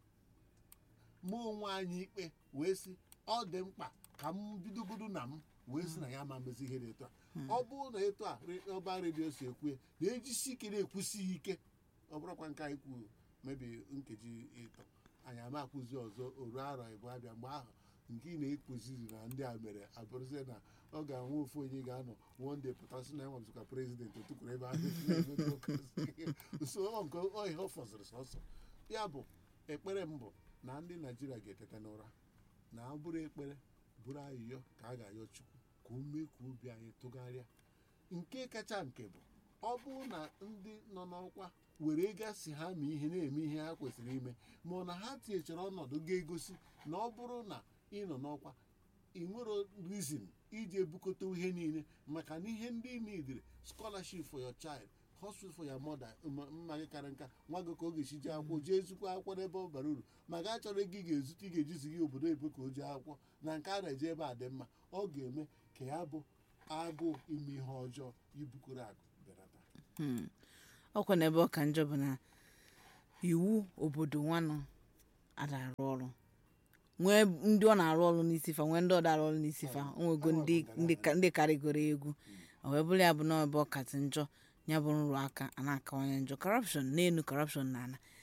mụọ onwe anyị ikpe wee sị ọ dị mkpa ka m bidogodo na m wee sị na ya ma mezi ihe dị etu a ọ bụrụ na etu a re- ọba redio si ekwu na-ejisi ike na-ekwusighị ike ọ bụrụkwa nke anyị kwuru mebi nkeji ịtọ anyị ama akwụzi ọzọ oru arọ ịbụ abịa mgbe ahụ nke ị na-ekwuziri na ndị a mere abụrụzie na ọ ga-anwe ofu onye ga-anọ wonde pụtasị na enwebụzikwa prezidenti otukwuru ebe ahụ na-eme ụka. usoro nke ọ ihe ọ fọziri sọsọ ya bụ ekpere m bụ na ndị naijiria ga-eteta n'ụra na ọ bụrụ ekpere bụrụ ayịyọ ka a ga-ayọ chukwu ka o mee ka obi anyị tụgharịa nke kacha nke bụ ọ bụrụ na ndị nọ n'ọkwa were gasị ha ma ihe na-eme ihe ha kwesịrị ime ma ọ na ha tinyechara ọnọdụ ga-egosi na ọ bụrụ na ị nọ n'ọkwa ị nwere reason iji ebukọta ihe niile maka na ihe ndị nidiri scholarship for your child hospital for your mother ma- mma gị kara nka nwa gị ka ọ ga-esi jee akwụkwọ jee zukwa akwụkwọ n'ebe ọ bara uru maka achọrọ ego ị ga-ezute ị ga-ejizi gị obodo ebe ka o jee akwụkwọ na nke a na-eje ebe a dị mma ọ ga-eme ka ya bụ agụụ ime ihe ọjọọ ibukoro akụ belata Hmm. ọkwa n'ebe ọ ka njọ bụ na iwu obodo nwanụ ada arụ ọrụ nwee ndị ọ na-arụ ọrụ n'isi fa nwee ndị ọ na-arụ ọrụ n'isi fa o nwego ndị ndị ka- ndị karịgoro egwu ọ wee bụrụ ya bụ na ebe ọ kasị njọ ya bụ nrụrụ aka a na-akawanye njọ corruption n'elu corruption na ala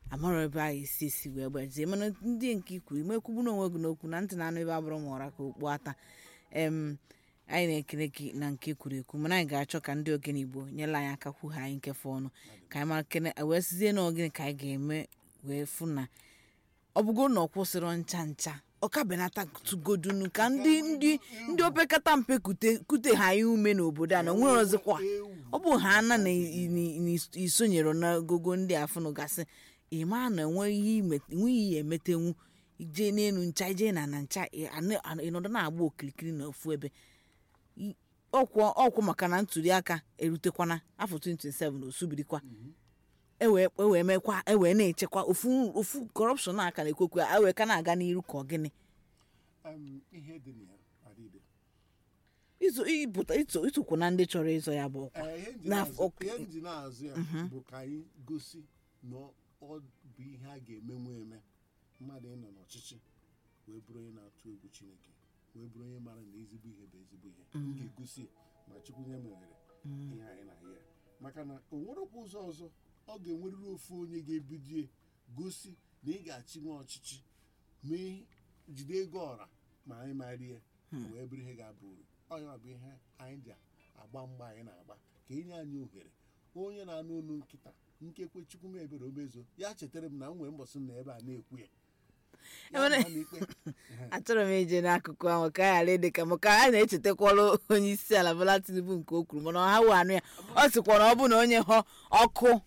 amara ebe anyị esi esi wee gbazie mana ndị nke ikwuru imekwubu na onwe gị n'okwu na ntị na-anụ ebe abụrụ ma ọra ka okpu ata em anyị na-ekele gị na nke kwuru ekwu mana anyị ga-achọ ka ndị ogene igbo nyere anyị aka kwughe anyị nkefe ọnụ ka anyị mara kene wee sizie na ogene ka anyị ga-eme wee fụ na ọ bụgo na ọ kwụsịrị ncha ncha ọ ka benata tugodunu ka ndị ndị ndị opekata mpe kute kute ha ya ume n'obodo a na onwere ọzọkwa ọ bụ ha ana na i- i- i- isonyere n'ogogo ndị afụnụ gasị ịma na enweghị ihe ime- enweghị ihe emetenwu ije n'elu ncha ije na na ncha ị- ana- ana- ịnọdụ na-agba okirikiri na ofu ebe I- ọkwụ ọkwụ maka na ntuli aka erutekwana afọ 2027 osubirikwa ewee ewee mekwa ewee na-echekwa ofu ofu kọrọpshọn aka na-ekwekwe ewee ka na-aga n'iru ka ọ gịnị Em, ihe dị na ya adịde izu ịpụta ịtụ ịtụkwu na ndị chọrọ ịzọ ya bụ ọkwa Ee, ihe nji Na- na-azụ- ok. ihe nji na-azụ ya bụ ka anyị gosi na ọ bụ ihe a ga-emenwu eme mmadụ ịnọ n'ọchịchị wee bụrụ onye na-atụ egwu chineke wee bụrụ onye mara na ezigbo ihe bụ ezigbo ihe m ga-egosi ya ma chukwu nye m ohere ihe anyị na ya maka na o nwerekwa ụzọ ọzọ ọ ga-enwerịrị ofu onye ga-ebidie gosi na ị ga-achị nwa ọchịchị mee jide ego ọra ma anyị mara ya wee bụrụ ihe ga-aba uru ọnya bụ ihe anyị ji agba mgba anyị na-agba ka enye anyị ohere onye na-anụ olu nkịta nkekwe chukwu m ebere omezo ya chetara m na m nwere mbọsị m na ebe a na-ekwu ya Ya Enwere- ma n'ikpe. achọrọ m ije n'akụkụ ahụ ka a ghara ịdị ka maka a na-echetakwala onye isi ala Bola Tinubu nke o kwuru mana ha wee anụ ya ọ sịkwa na ọ bụ na onye họ ọkụ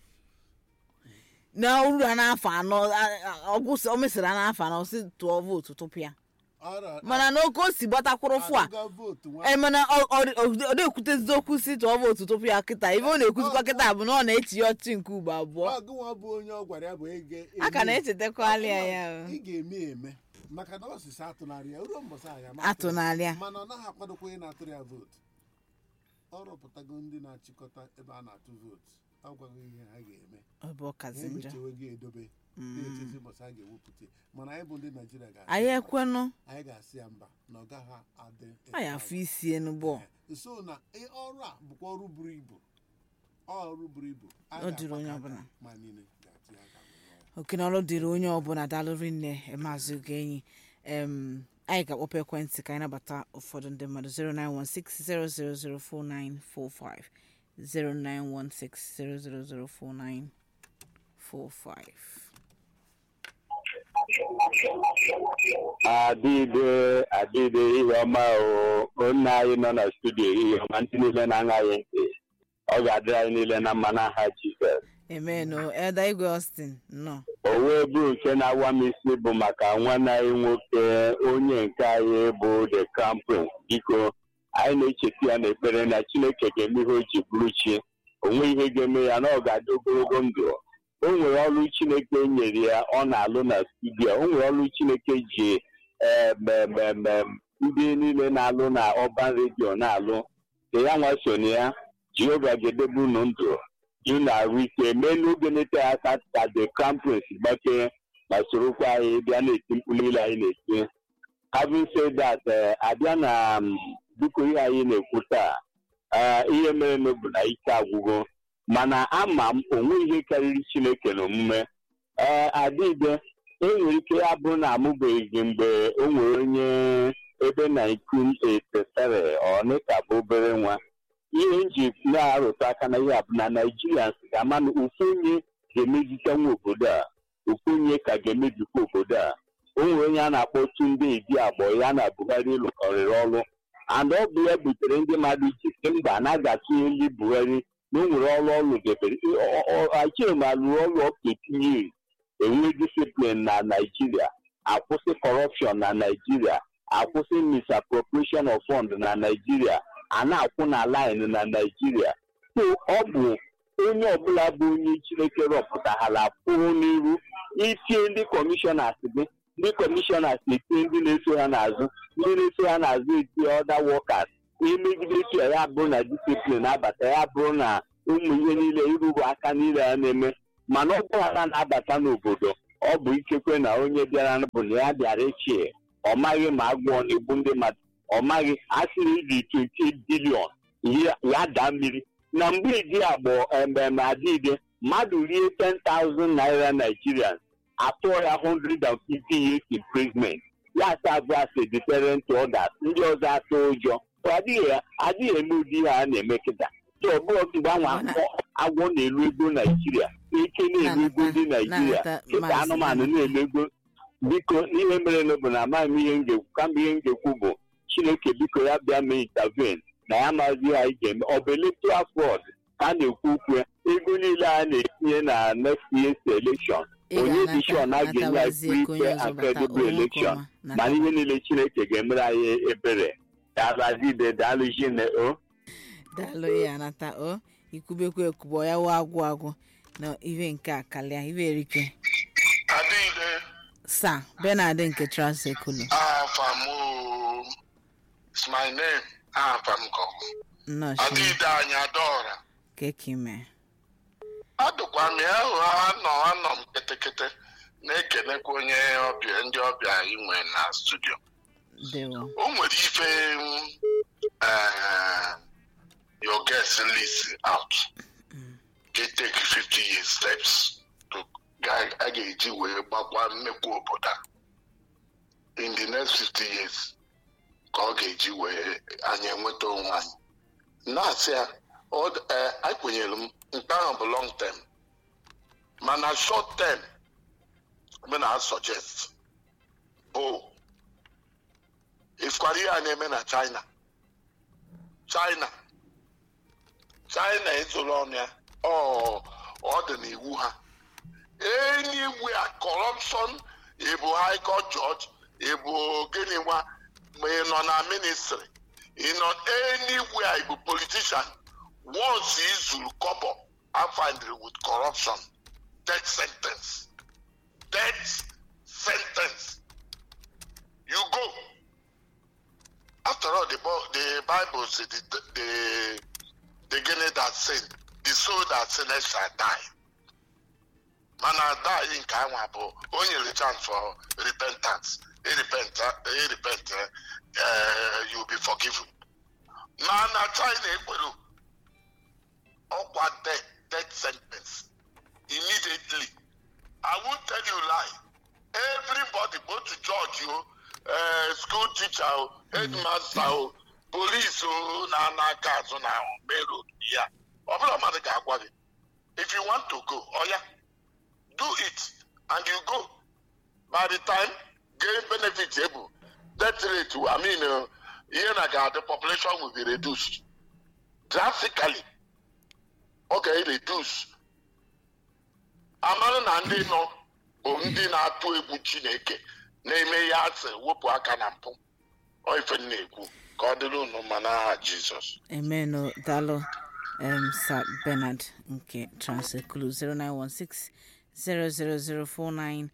na uru ha n'afọ anọ a- a- ọgwụsị o mesịrị ha n'afọ anọ si tụọ vootu tupu ya Ọra- mana na oke o si gbatakwụrụ fụ a agụga vootu nwa ee mana ọ- ọ- ọ- ọ na-ekwutezi okwu si tụọ vootu tupu ya kịta ibe ọ na-ekwuzikwa kịta bụ na ọ na-echi ya ọchị nke ugbo abụọ ọgụnwa bụ onye ọ gwara ya bụ ege a ka na-echetakwala ya ya ị ga-eme eme maka na ọsịsị atụnarị ya ruo mbọsị anyị ama atụnarị ya mana ọ naghị akwadokwa onye na-atụrụ ya vootu ọ rụpụtago ndị na-achịkọta ebe a na-atụ vootu ọ gwago ihe ha ga-eme ọ bụ ha ọkazi njọ emechewe gị edobe na-echezi mbọsị a ga-ewepụta anyị bụ ndị naijiria ga anyị ekwenụ anyị ga-asị ya mba na ọ gaghị adị anyị afọ isi enugbo Eh, so na ị- ọrụ a bụkwa ọrụ buru ibu ọrụ buru ibu A Ọ dịrị onye ga-agbakọ ọbụla. aka ma niile ga-atụ ya aka wee rụọ ya. oke na ọrụ dịrị onye ọbụla dalụrị nne maazị ogenyi em anyị ga-akpọpụ ekwentị ka anyị nabata ụfọdụ ndị mmadụ 09160004945 09160004945 adịde adịde ihe ọma o nna anyị nọ na studio ihe ọma ndị niile na-aṅaghị ntị ọ ga-adịrị anyị niile na mma n'aha jizọs emeno elda igwe austin nọ o wee bụ nke na-awa m isi bụ maka nwanne anyị nwoke onye nke anyị bụ the crown prince biko anyị na-echeta ya n'ekpere na chineke ga-eme ihe o ji bụrụ chi o nwe ihe ga-eme ya na ọ ga-adị ogologo ndụ o nwere ọrụ chineke nyere ya ọ na-alụ na studio o nwere ọrụ chineke ji em, em, em, em, ndị niile na-alụ na ọban redio na-alụ ka ya nwa so na ya jehova ga-edebe unu ndụ ị na-arụ ike mee n'oge na-ete aka ka the crown prince gbakee ma sorokwa anyị bịa na-eti mkpu niile anyị na-eti having said that eh, abịa na um, biko ihe anyị na-ekwu taa eh, ihe mere na bụ na ike agwụgo mana ama m onwe ihe karịrị chineke n'omume ee adịbe enwere ike ya bụrụ na amụbeghị gị mgbe o nwere onye ebe 1987 ọ ka bụ obere nwa ihe nji na-arụta aka na ihe a bụ na naijirians ga-ama na ofu onye ga-emezite nwa obodo a ofu onye ka ga-emebikwa obodo a o nwere onye a na-akpọ Tunde Idi Agbo ya na Buhari lụkọrịrị ọrụ and ọ bụ ya butere ndị mmadụ ji sị mba na ga-atụnyeli Buhari na o nwere ọrụ ọrụ debere achịrị ma lụrụ ọrụ ọka etinye enwe disiplin na naijiria akwụsị kọrọpshọn na naijiria akwụsị misappropriation of fund na naijiria a na-akwụ na line na naijiria so ọ bụ onye ọbụla bụ onye chineke rọpụtara pụrụ n'iru itie ndị kọmishọnas gị ndị kọmishọnas etinye ndị na-eso ha n'azụ ndị na-eso ha n'azụ etinye ọda wọkas imegide etu ya ya bụrụ na disiplin abata ya bụrụ na ụmụ ihe niile iruru aka niile a na-eme mana ọ bụrụ na na-abata n'obodo ọ bụ ikekwe na onye bịara bụ na ya bịara echie ọ maghị ma agwọ na-egbu ndị mmadụ ọ maghị asịrị iri 28 bilion ya daa mmiri na mgbe idi agbọ ememe adịide mmadụ rie 10,000 naira nigerians atụọ ya 150 years imprisonment ya asabụ as a deterrent to others ndị ọzọ atụ ụjọ Ọ adịghị adịghị eme ụdị ihe a na-eme kịta so ọ bụrụ mgbe ahụ agwọ agwọ na-elu ego naijiria ike na-elu ego ndị naijiria na-anata kịta maazị anụmanụ na-elu ego biko ihe mere na bụ na amaghị m ihe m ga-ekwu kama ihe m ga-ekwu bụ chineke biko ya bịa mee intervene na ya mazi ihe anyị ga-eme ọ bụ electoral fraud ka a na-ekwu okwu ya ego niile a na-etinye na next year's election Ị onye ga-anata- dị sure na a ga-enye natabazie anyị ka onye free ọzọ and bata credible onwe nke election ọma. Nata- mana ihe niile chineke ga-emere anyị ebere daalụazide daalụ jine o daalụ ya anata o ikwubekwa ekwubo ya wụ agwụ agwụ na ive nke a kalịa ive erike Adịghị sa benard nke transekulu afa m oo. It's my name afa m kọ nnọọ chi adịghị anyị adaọra kekime adụkwa m ya hụ anọ anọ m ketekete na-ekenekwa onye ọbịa ndị ọbịa anyị nwere na studio dewo o nwere ife mm, eh, your guest list out ga take 50 years steps to ga- a ga-eji wee gbakwa mmekwa obodo a in the next 50 years ka ọ ga-eji wee anyị enweta onwe anyị na-asị ya ọ d- eh, anyị kwenyere m nke ahụ bụ long term mana short term m na suggest bụ ifukwara ihe a na-eme na china china china ezoro ọnụ ya ọ ọ dị n'iwu ha anywhere corruption ịbụ high court judge ịbụ gịnị nwa ma ị nọ na ministry ị nọ anywhere ịbụ politician once ị zuru kọbọ afandry with corruption death sentence death sentence you go after all the, Bo- the bible say the, the, the guinea that sin the soul that sinners shall die mana die nke anwa bụ o nyere chance for repentance irepent irepent uh, you be forgiven mana china ekwere ọkwa death death sentence immediately i won't tell you lie everybody both judge o uh, school teacher o headmaster o police o na n'aka azụ na main road ya ọ bụla mmadụ ga-agwa gị if you want to go oya do it and you go by the time gain benefit ebu death rate i mean uh, ihe na ga the population will be reduced drastically ọ ga-reduce amara na ndị nọ bụ ndị na-atụ egwu chineke na-eme ya asị wepụ aka na mpụ ọ ife m na-ekwu ka ọ dịrị unu mma n'aha jizọs emeno daalụ um, sir benard nke transekulu 0916 0004945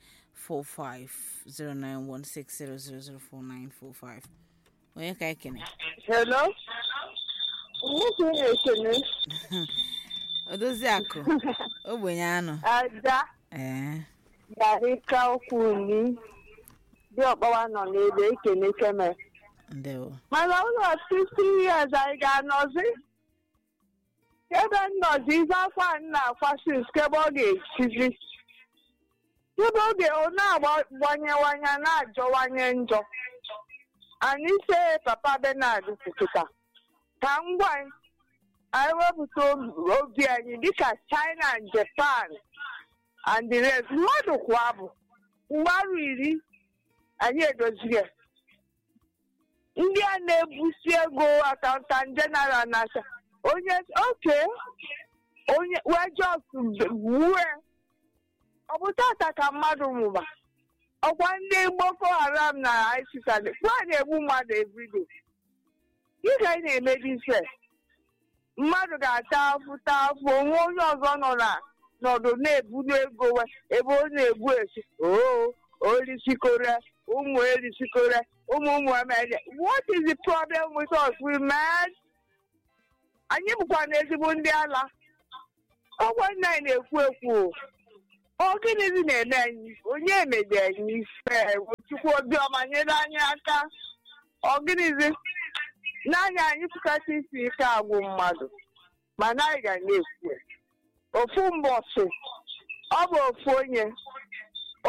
0916 0004945 onye ka ekene Hello? Nwoke na-ekene odozi akụ ogbenye anụ Ada ee Garika Okwuni dị ọkpọwa nọ n'ebe ekene keme. ndewo Mana ụlọ 50 years anyị ga-anọzi. Ebe nnọzi ife afọ a na-akwa since kebe ọ ga-echizi. Ebe oge ọ na-agbanyewanye na-ajọwanye njọ. Anyị se Papa Bernard kwupụta. Ka m gwa anyị, anyị wepụta obi- obi anyị dịka China and Japan and the rest. Mmadụ kwa bụ mgbaru iri anyị edoziri ya. ndị a na-ebusi ego akaụntant jeneral na-acha onye oke onye wee jos wue ọ bụ tata ka mmadụ mụba ọkwa ndị boko haram na isis kwa na-egbu mmadụ everyday dịka anyị na-emebi ife mmadụ ga-ata afụ ta afụ onwe onye ọzọ nọ na nọdụ na-ebulu ego we ebe ọ na-egbu esi oo orisikore ụmụ erisikore ụmụ ụmụ emere what is the problem with us we men anyị bụkwa na ezigbo ndị ala ọgwa nna anyị na-ekwu ekwu ọ gịnịzi na-eme anyị onye emede anyị ife chukwu obiọma nyere anyị aka ọ gịnịzi n'anya anyị pụkata isi ike agwụ mmadụ mana anyị ga na-ekwu ofu mbọsị ọ bụ ofu onye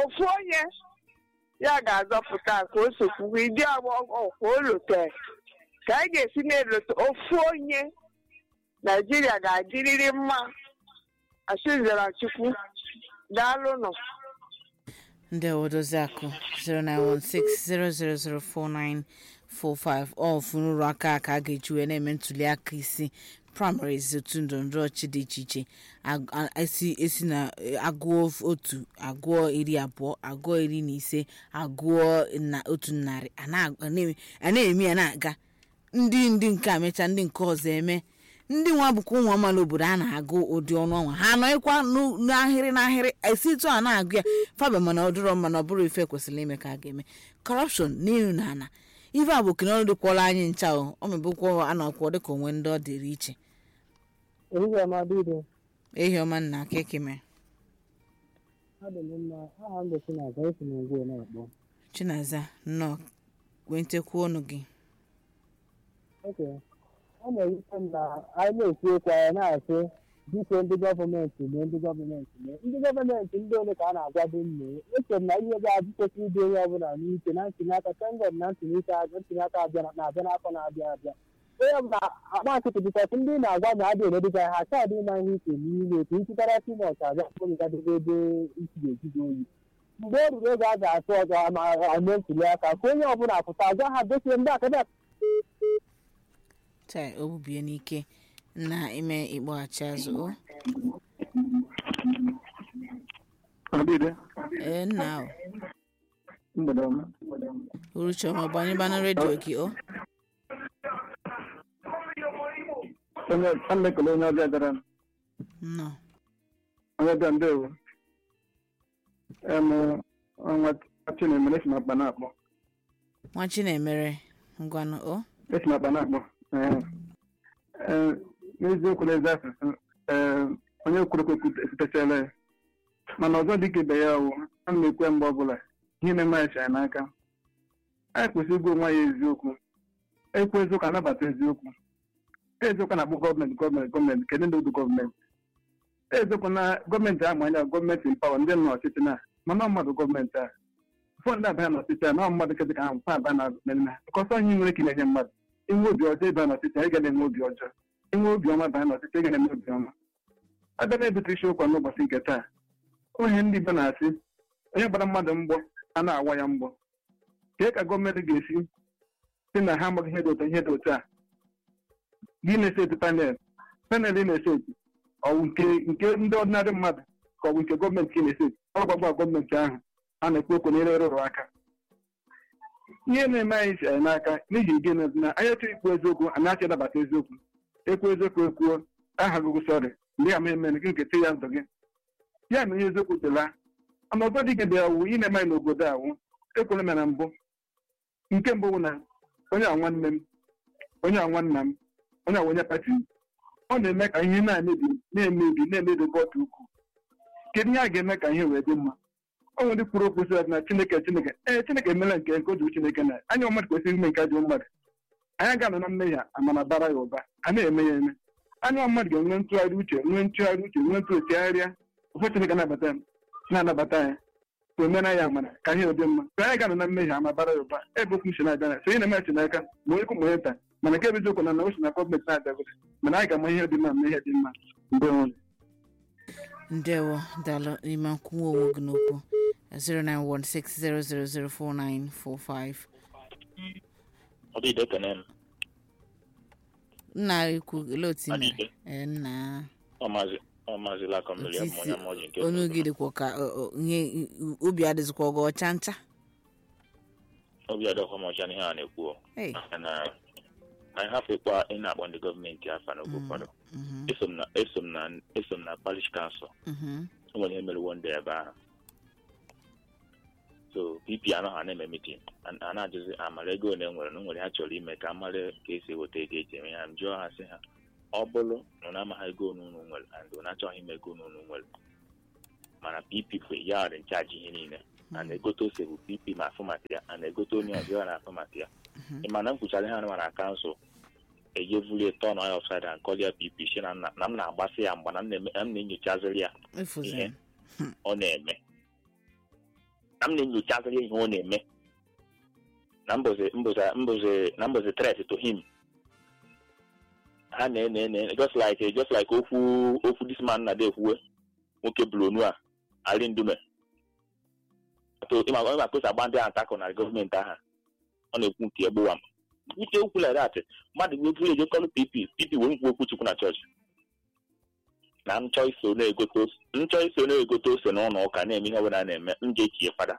ofu onye ya ga-azọpụta ka o sokwuwe ịdị ọkwa olote ka anyị ga-esi na-elote ofu onye naijiria ga-adịrịrị mma asịzara chukwu daalụnụ ndị odozi akụ 09160004945 ọ funuru aka ka a ga-eji wee na-eme ntuli aka isi primaries otu ndọrọndọrọ ọchị dị iche iche ag- a- esi esi na eh, agụọ otu agụọ iri abụọ agụọ iri na ise agụọ na otu narị a na- a na-eme- a na-eme ya na-aga ndị ndị nke a mechaa ndị nke ọzọ eme ndị nwa bụkwa ụmụ amaala obodo a na-agụ ụdị ọnụ ọnwa ha anọghịkwa n'u- n'ahịrị n'ahịrị esi etu a na-agụ ya faba mana ọ dịrọ mma na ọ bụrụ ife kwesịrị ime ka a ga-eme kọrọpshọn n'elu na ana ife a bụ kene ọrụ dịkwala anyị ncha o ọ mebụkwa a na-akwụ dịka onwe ndị ọ dịrị iche ehihie ọma dịrị ehi ọma nna kekeme adị m mma aha m bụ Chinaza esi na ngwa na-akpọ chinaza nnọọ kwentekwu ọnụ gị oke ọ na-ewute m na anyị na-ekwu okwu anyị na-asị biko ndị gọọmenti mee ndị gọọmenti mee ndị gọọmenti ndị ole ka a na-agwado mme eche m na ihe ga-adị kwesịrị ịdị onye ọbụla n'ike na ntụli aka tengod na ntụli aka ntụli aka abịa na-abịa n'afọ na-abịa abịa onye ọbụla akpa nkịtị bikọs ndị na-agwa na adị eredịga ha ka adị ịma ihe ike n'ime ka nchịkọta timọt abịa kpọgadebe ebe isi ga-ejigo oyi mgbe o ruru oge a ga-atụ ọzọ ma eme ntụli aka ka onye ọbụla pụta gwa ha dosie ndị akademi taa obubie n'ike na ime ịkpọghachi azụ o Adịde, ee nna o mgbede ọma. uruchiọma gbanyebana redio gị o Onye a na-ekele onye ọbịa bịara nnọọ onye ọbịa ndewo. Em ọnwa Chinemere esi n'akpa na-akpọ. nwa chinemere ngwanụ o Esi n'akpa na-akpọ. Ee. Ee, N'eziokwu n'ezi asụsụ, ee, onye kwuru okwu ekwutechala ya. Mana ọzọ dị ka ibe ya wụ, a na-ekwe mgbe ọbụla ihe na-eme anyị chara n'aka. Anyị kwesịrị ịgwa onwe anyị eziokwu. Ekwu eziokwu anabata eziokwu. eziokwu na-akpọ gọọmenti gọọmenti gọọmenti kedu ndị bụ gọọmenti eziokwu na gọọmenti ama anya gọọmenti mpawa ndị nọ n'ọchịchị na mana mmadụ gọọmenti a ụfọdụ ndị abịa n'ọchịchị a na mmadụ kedị ka ha mfa abịa na mmemme kọsọ ihe nwere ike na-enye mmadụ inwe obi ọjọọ ịbịa n'ọchịchị ị ga na-enwe obi ọjọọ inwe obi ọma bịa n'ọchịchị ị ga na-enwe obi ọma abịa na-ebute isi ụkwa n'ụbọchị nke taa onye ndị Igbo na-asị onye gbara mmadụ mgbọ a na-awa ya mgbọ kee ka gọọmenti ga-esi si na ha amaghị ihe dị ụtọ ihe dị otu a gị na-eseti panel panel ị na-eseti ọwụ nke nke ndị ọdịnarị mmadụ ka ọ bụ nke gọọmenti ka ị na-eseti ọ gbagba gọọmenti ahụ a na-ekwu okwu n'ire rụrụ aka ihe na-eme anyị si anyị n'aka n'ihi gịnị na anyị achọghị ikwu eziokwu anyị achọ ịnabata eziokwu ekwu eziokwu ekwuo aha gụgụ sọrị ndị ama emere gị nketa ya ndụ gị ya na ihe eziokwu dịla mana ọzọ dị gị awụ ị na-eme anyị n'obodo awụ ekwere m na mbụ nke mbụ bụ na onye a nwanne m onye a nwanna m onye a onye pati m ọ na-eme ka ihe na-emebi na-emebi na-emebi otu ukwuu kedu ihe a ga-eme ka ihe wee dị mma ọ nwere ndị kwuru okwu sị na chineke chineke ee chineke emela nke nke o juru chineke na anya mmadụ kwesịrị ime nke ajọ mmadụ anyị ga-anọ na mmehie amana bara ya ụba a na-eme ya eme anya mmadụ ga-enwe ntụgharị uche nwee ntụgharị uche nwee ntụchegharịa ụfọdụ chineke na-anabata na-anabata ya ka omena ya amara ka ihe dị mma ka anyị ga-anọ na mmehie ama bara ya ụba ebe okwu si na-abịa na so ị na-eme chineke ma onye kwu ma onye nta mana nke bụ eziokwu na na o si na gọọmenti na-abịagote mana anyị ga-ama ihe dị mma ma ihe dị mma mgbe nwere ndewo daalụ n'ime nkwuwa onwe gị n'okwu 09160004945 Ọdịde ekene m nna ikwu ele otu i mere Adịde. ee nna ọmazi ọmazila aka mmiri Otisi, ọmụ onye mọji nke onu gị dịkwa ka ọ- ọ, ihe obi adịzikwa ọgọ ọcha ncha obi adọkwa m ọcha n'ihe a na-ekwu o. Hey. na anyị hafekwa ị na-akpọ ndị gọọmenti afa n'oge ụfọdụ Mhm, eso m na eso m na eso m na parish kansụl mhm. o nwere ihe mere wonde ebe ahụ so pp anaghị a na-eme mitin a na-ajụzi amara ego ole nwere na o nwere ha chọrọ ime ka amara ka esi eweta ego eji eme ya m jụọ ha sị ha ọ bụrụ na ọ na-amaghị ego onu unu nwere and ọ na-achọghị ime ego onu unu nwere mana pp bụ ya dị nchaji ihe niile a na-egote ose bụ pp ma afụ maka ya a na-egote onye ọzọ ya na-afụ maka ya ị ma na m kwuchara ihe anụma na kansụl ejevulie tọn ya ọfsaid a nkọlia pp si na nna- na m na-agbasị ya mgba na m na-eme- na m na-enyochaziri ya Efuziri. ihe ọ na-eme na m na-enyochaziri ihe ọ na-eme na mbụzi mbụzi mbụzi na mbụzi threat to him ha na-ene ene just like just like okwu okwu this man na ekwuwe nwoke blonu a ali ndume ịma ịma kpesa agba ndị atakọ na gọọmenti aha ọ na-ekwu nke egbuwa m uche okwu like that mmadụ gbe buru eje kọlụ pp pp wee nkwu okwu chukwu na chọọchị na nchọ iso na-egote ose nchọ iso na-egote ose n'ụlọ ụka na-eme ihe ọbụla a na-eme m ga-etinye fada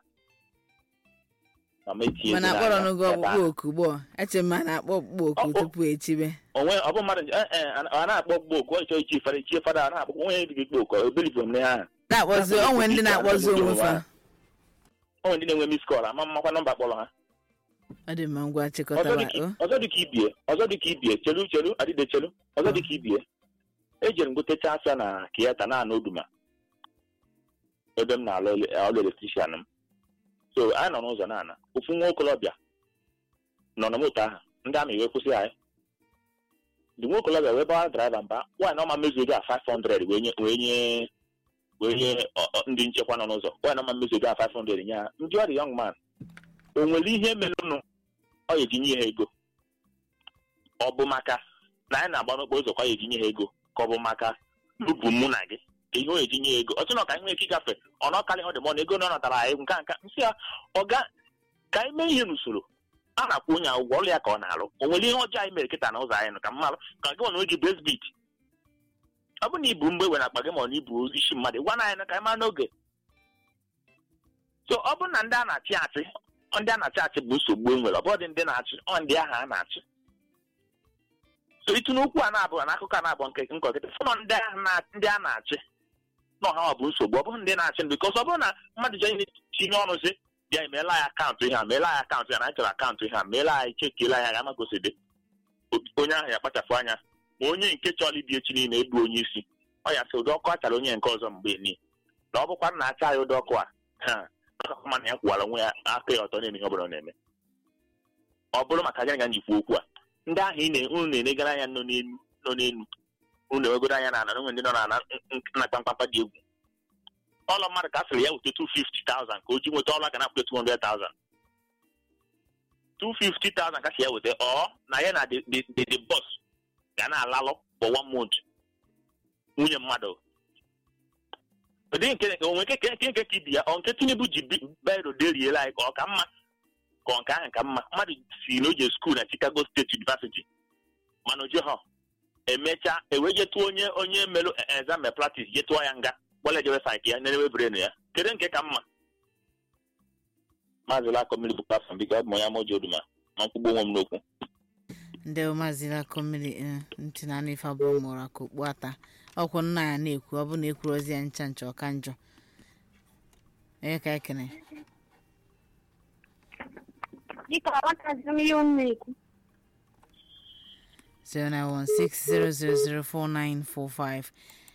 ma m etinye mana ego akpọrọ n'anya, n'ogo ebe ọkpụkpọ ahụ. oku gbọ eche m a na-akpọ ọkpụkpọ oku Ọ- ọ- tupu echibe onwe ọ bụ mmadụ eh, eh, a na-akpọ gbo oku ọ chọọ ichi fada ichie fada a na-akpọ onye dị gị kpo oku ebelivụ m n'ihe ahụ na-akpọzi Akpọrọ onwe ndị oku na-akpọzi isi onwe fa ala onwe ndị na-enwe mis kọl ama mmakwa nọmba kpọrọ ha ọ dị mma ngwa ọzọ chịkọtaba dịka o ọzọ dịka ibie ọzọ dịka ibie chelu chelu adịde chelu ọzọ dịka ibie ejere m gotecha asa na kieta na ana oduma ebe m na-alụ ele- ọlụ elektrishan m so anyị nọ n'ụzọ na-ana ofu nwa okolobịa nọ na moto ahụ ndị amị wee kwụsị anyị ndị nwa okolobịa wee bawa draiva mba nwaanyị na ọma mezugo a 500 wee nye wee nye wee nye ọ- ọ- ndị nchekwa nọ n'ụzọ nwaanyị na ọma mezugo a 500 nye ha ndị ọ dị young man o nwere ihe merenụ ọ ya etinye ha ego ọ bụ maka na anyị na-agba n'okporo ụzọ ka ọ ya etinye ha ego ka ọ bụ maka n'ubu mụ na gị ka ihe o ya etinye ha ego ọtụ na ka anyị nwee ike ịgafe ọ na ọkarị ọ dị mọ na ego na ọ natara anyị nka nka nsị ya ọga ka anyị mee ihe n'usoro a na-akwụ onye ụgwọ ọrụ ya ka ọ na-alụ o nwere ihe ọjọọ anyị mere kịta na ụzọ anyị nụ ka mmalụ ka gị nwa na oji brezbit ọ bụ na ibu mgbe were akpa gị ma ọ na ibu isi mmadụ gwa na anyị nụ ka anyị mara n'oge so ọ bụrụ na ndị a na-achị achị ọ ndị a na-achị achị bụ nsogbu e nwere ọ bụrụ dị ndị na-achị ọ ndị ahụ a na-achị so itu n'okwu a na-abụ na akụkọ a na-abụ nke nkọkịta fụnọ ndị ahụ na- ndị a na-achị na ọha ọ bụ nsogbu ọ bụrụ ndị na-achị bikọs ọ bụrụ na mmadụ ji ihe tinye ọnụ si bịa emeela ya akaụntụ ihe a meela ya akaụntụ ya na anyị chọrọ akaụntụ ihe a meela ya ichekiela ya ga magoside onye ahụ ya kpachapụ anya ma onye nke chọrọ ibi echi niile ebu onye isi ọ ya sị ụdị ọkụ achara onye nke ọzọ mgbe ni na ọ bụkwa na acha ya ụdị ọkụ a ha mana ya kwụwara onwe ya aka ya ọtọ na-eme ihe ọ bụla ọ na-eme ọ bụrụ maka gịnị ka njikwa okwu a ndị ahụ ị na- unu na-enegara anya nọ n'elu nọ n'elu unu ewegoro anya na ana onwe ndị nọ na ana na kpamkpamkpa dị egwu ọlọ mmadụ ka a sịrị ya weta 250,000 ka o ji nweta ọla ga na-akwụta 200,000 250,000 ka si ya weta ọ na ya na the the the the boss ga na-alalụ for one month nwunye mmadụ ụdị nke onwe nke nke nke ka ibi ya ọ nke tinubu ji bi- biro deriela anyị ka ọ ka mma ka ọ nke ahụ ka mma mmadụ si na oje skuul na chicago state university mana oje ha emechaa ewee jetụọ onye onye melụ exam practice jetụọ ya nga gbọla jewe saịkị ya nenewe brenu ya kedu nke ka mma maazị lakọ mmiri bụ pafọ biko ọ bụ onye amaoji oduma ma mkpugbu onwe m n'okwu ndị maazị lakọ mmiri eh, ntị na anụ ife abụọ mụrụ aka okpu ata ọkwụ nna ya na-ekwu ọ bụ na ekwuru ozi ya ncha ncha ọka njọ onye ka ekene Dịka aghọtazi m ihe unu na-ekwu 0916000495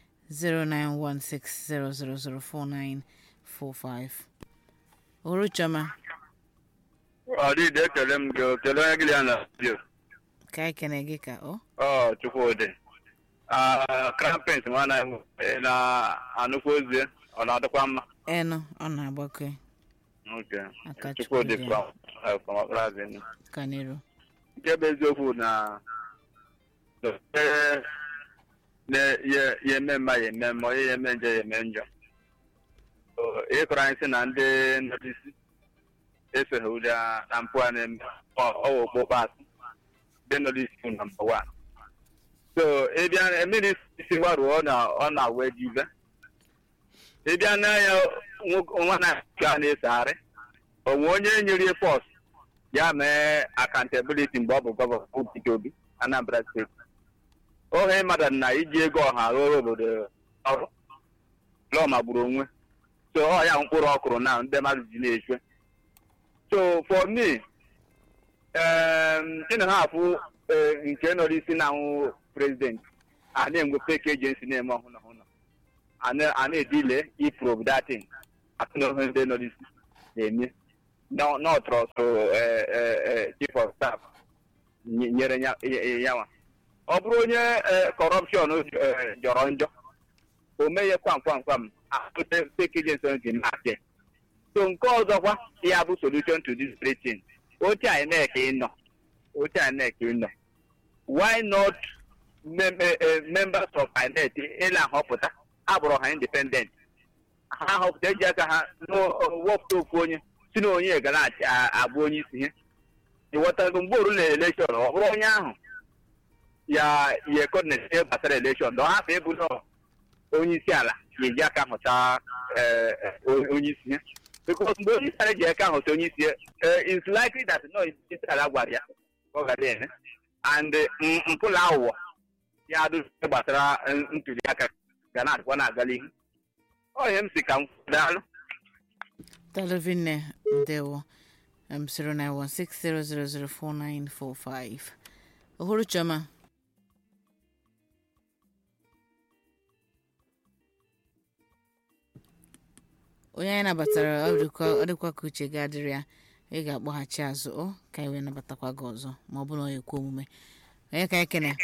0916000495 Uruchoma ọ dịdị ekele m gị o, kelee onye gị ya na redio ka ekene gị ka ọ ọ chukwudị krampens nwana ị na-anụkwa ozi ọ na-adịkwa mma enu ọ na-agbake Okay. Aka chukwudị Chukwudị. from eh, from Accra Avenue. kanero nke bụ eziokwu na eh, na ya ya eme mma ya eme mma onye ya eme njọ ya eme njọ So, ịkọrọ anyị sị na ndị nnọchisi esoghị ụdị a- na mpụ a na-eme ọwa okpokpo asị ndị nnọchisi na mba wa so ịbịa mmiri isi gbaruo ọ na ọ na-awa ejive ịbịa n'anya nwo- nwa na-aga na-esegharị onwe onye nyere pọs ya mee accountability mgbe ọ bụ gọvanọ Peter Obi Anambra steeti ohe mmadụ na iji ego ọha rụrụ obodo ọrụ lụọ magburu onwe so ọ ya mkpụrụ ọkụrụ na ndị mmadụ ji na-eche so for me ị na ha afụ eh, nke nọrọ isi na anwụ prezident a na-enwe fake agency na-eme ọhụrụ ọhụrụ a na- a na-edile iprobe datin atụ na ihe ndị nọrọ isi na-eme no no trọst eh, eh, eh, chief of staff nye- nyere ya ya- ya nwa ọ bụrụ onye kọrọpshọn jọrọ njọ o meghe kwam kwam kwam ahụte fake agency ji na-achị so nke ọzọkwa ya bụ solution to this very thing oche INEC ịnọ oche INEC ịnọ why not mem eh, eh, members of INEC ịla ahọpụta abụrụ ha independent ha họpụta eji aka ha wepụta ofu onye si na onye gara achị- a- abụ onye isi ihe ịghọtago mgbe oru na elekshọn ọ bụrụ onye ahụ ya ya coordinate ihe gbasara elekshọn na ọ hapụ ịbụ nọ onye isi ala ga-eji aka hụta eh, eh, o- onye isi ihe because mgbe onye isi ala ji aka hụta onye isi ihe eh, it's likely that no onye isi ala gwara ya ka ọ gara eme and mm, mpụ na aghụghọ ya adụ ihe gbasara eh, ntuli aka ga na-adịkwa na-agala ihu ọ ihe m si ka m kwuo, daalụ Televinne ndewo um, 0916000495 Uhuru Choma onye anyị nabatara ọ dịkwa ọ dịkwa ka uche ga-adịrị ya ị ga-akpọghachi azụ ọ ka anyị wee nabatakwa gị ọzọ ma ọ bụrụ na ọ ekwe omume onye ka anyị kene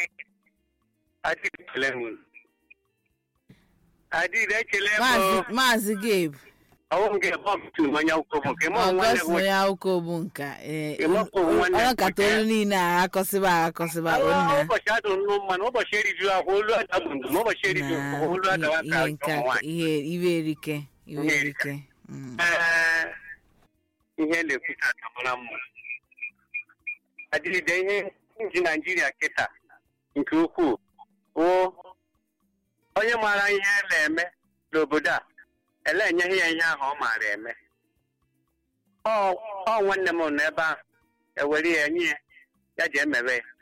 adịghị ekele m Maazị- maazị gabe ọwụ m ga-ebe ọmụtụ mmanya ụkwụ m nke mụ nwanne m ọgọsọ ya ụka ogbu nka ee, Ịmakwa onwe nwanne m ọnọkata olu niile a akọsịba akọsịba onna ụbọchị adụrụ nụ mmanụ ụbọchị eriju ahụ olu adabụ ndụ ma ụbọchị eriju na ahụ olu adawa ka ihe nke ụmụ a- nwaanyị ihe iwe erike iwe Ihe erike Mm. Ee, ihe na-ekwuta akamara mma adịgide ihe nji naijiria kịta nke ukwuu wụ onye maara ihe na-eme n'obodo a ele enyeghị ya ihe ahụ ọ maara eme ọ ọ nwanne m nọ ebe ahụ ewere ya nye ya ya ji emewe ya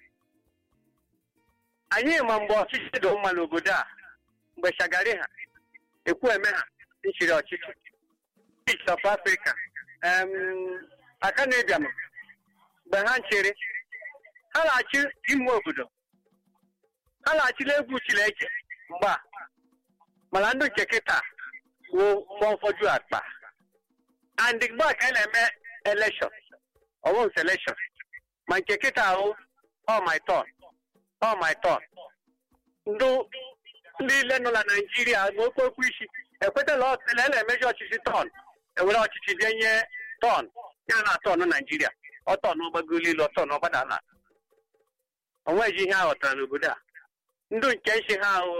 anyị ma mgbe ọchịchị dị mma n'obodo a mgbe shagari ha ekwu eme ha nchiri ọchịchị East of Africa um, aka na-ebiam mgbe ha nchere ha na-achị ime obodo ha na-achịla egwu Chineke mgbe a mana ndị nke kịta wụ mgbe ụfọdụ akpa and mgbe a ka a na-eme election ọwụ selection ma nke kịta ahụ all my turn all my turn ndụ ndị ile nọ na naijiria ma okwu okwu isi ekwetala ọtụle na-emeji ọchịchị tọn ewere ọchịchị bịa nye tọn ya na tọn naijiria ọtọn ọgbagolo ilu ọtọn ọgbada na onweghị ihe a ghọtara n'obodo a ndụ nke isi ha ahụ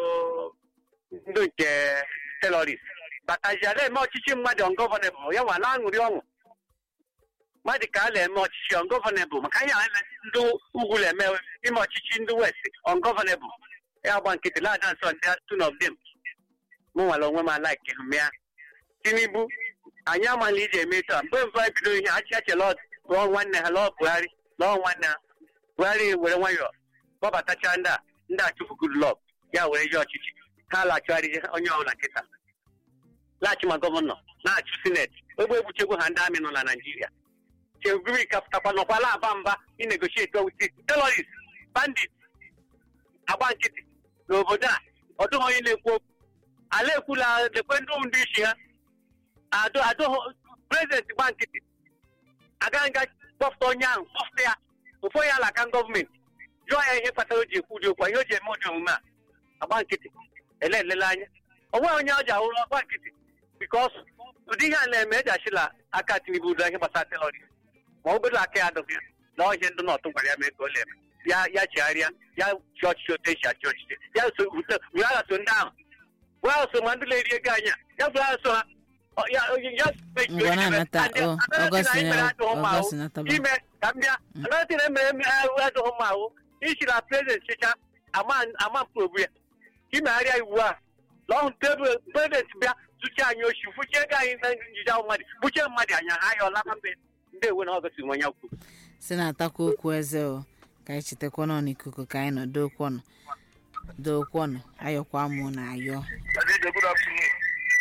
ndụ nke terọrist bataziala eme ọchịchị mmadụ ongọvanebụl ya nwa na-aṅụrị ọṅụ mmadụ ka a na-eme ọchịchị ongọvanebụl maka ihe a ndị ugwu na-eme ime ọchịchị ndị west ongọvanebụl ya gba nkịtị na-ada nsọ ndị two of them mụ nwere onwe m alaiki hụ ya tinubu anyị amaghị iji eme taa mgbe mbụ anyị bido ihe achị achị lọọ lụọ nwanne ha lụọ buhari lụọ nwanne ha buhari were nwayọọ kpọbatacha ndị a ndị achụpụ goodluck ya were ji ọchịchị ha laghachigharị onye ọbụla nkịta laghachi ma gọvanọ na-achụ sineti ogbe egbuchegwu ha ndị amị nọ na naijiria chebiri kapụtakwa nọkwala aba mba inegochieti owuti terorist bandit agba nkịtị n'obodo a ọ dịghị onye na-ekwu okwu ala ekwula lekwe ndị ndị isi ha adụ adụ prezidenti gba nkịtị agaghị nga kpọpụta onye ahụ kpọpụta ya ofu onye ala aka gọọmenti jụọ ya ihe kpatara o ji ekwu ụdị okwu a, ihe o ji eme ụdị omume a agba nkịtị ele elele anya o nweghị onye ọ ji ahụrụ ọgba nkịtị bikos ụdị ihe a na-eme eji achịla aka tinubu ụdọ ihe gbasara terọrist ma obere aka ya adụghị ya na ọhịa ndị nọtụ gwara ya mee ka ọ na-eme ya ya chegharịa ya chi ọchịchị otu esi achị ọchịchị ya so were agha so ndị ahụ were agha so ma ndị na-eri ego anya ya were agha so ha ọ, ya ya mechie Ngwa ochiche. na-anata, And, oh, another thing Augustine, anyị mere adịghị mma ahụ, Augustine ataba. ime ka m bịa another thing emere eme ahụ adịghị mma ahụ isi na prezident chicha ama ama mkpogbu ya imegharịa iwu a na ọhụ tebụl prezident bịa zụcha anyị ochi fuchie ego anyị na njide ahụ mmadụ buchie mmadụ anya ha ya ọlaba mbe ndị ewe na ọgọsị onye kwu si na-atakwa okwu eze o ka anyị chetakwa nọ n'ikuku ka anyị nọ dokwu ọnụ dokwu ọnụ ayọkwa mụ na ayọ Good afternoon.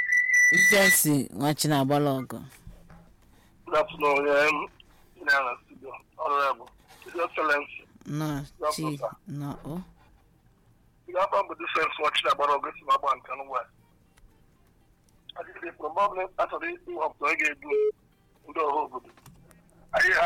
jesi nwachi na-agbala ọgụ Good afternoon. Um, in our studio, Honorable, His Excellency. nọ chi nọ o The album with this sense watching about August in Abba and Kanu West. I think the problem after the issue of the game, the whole good. I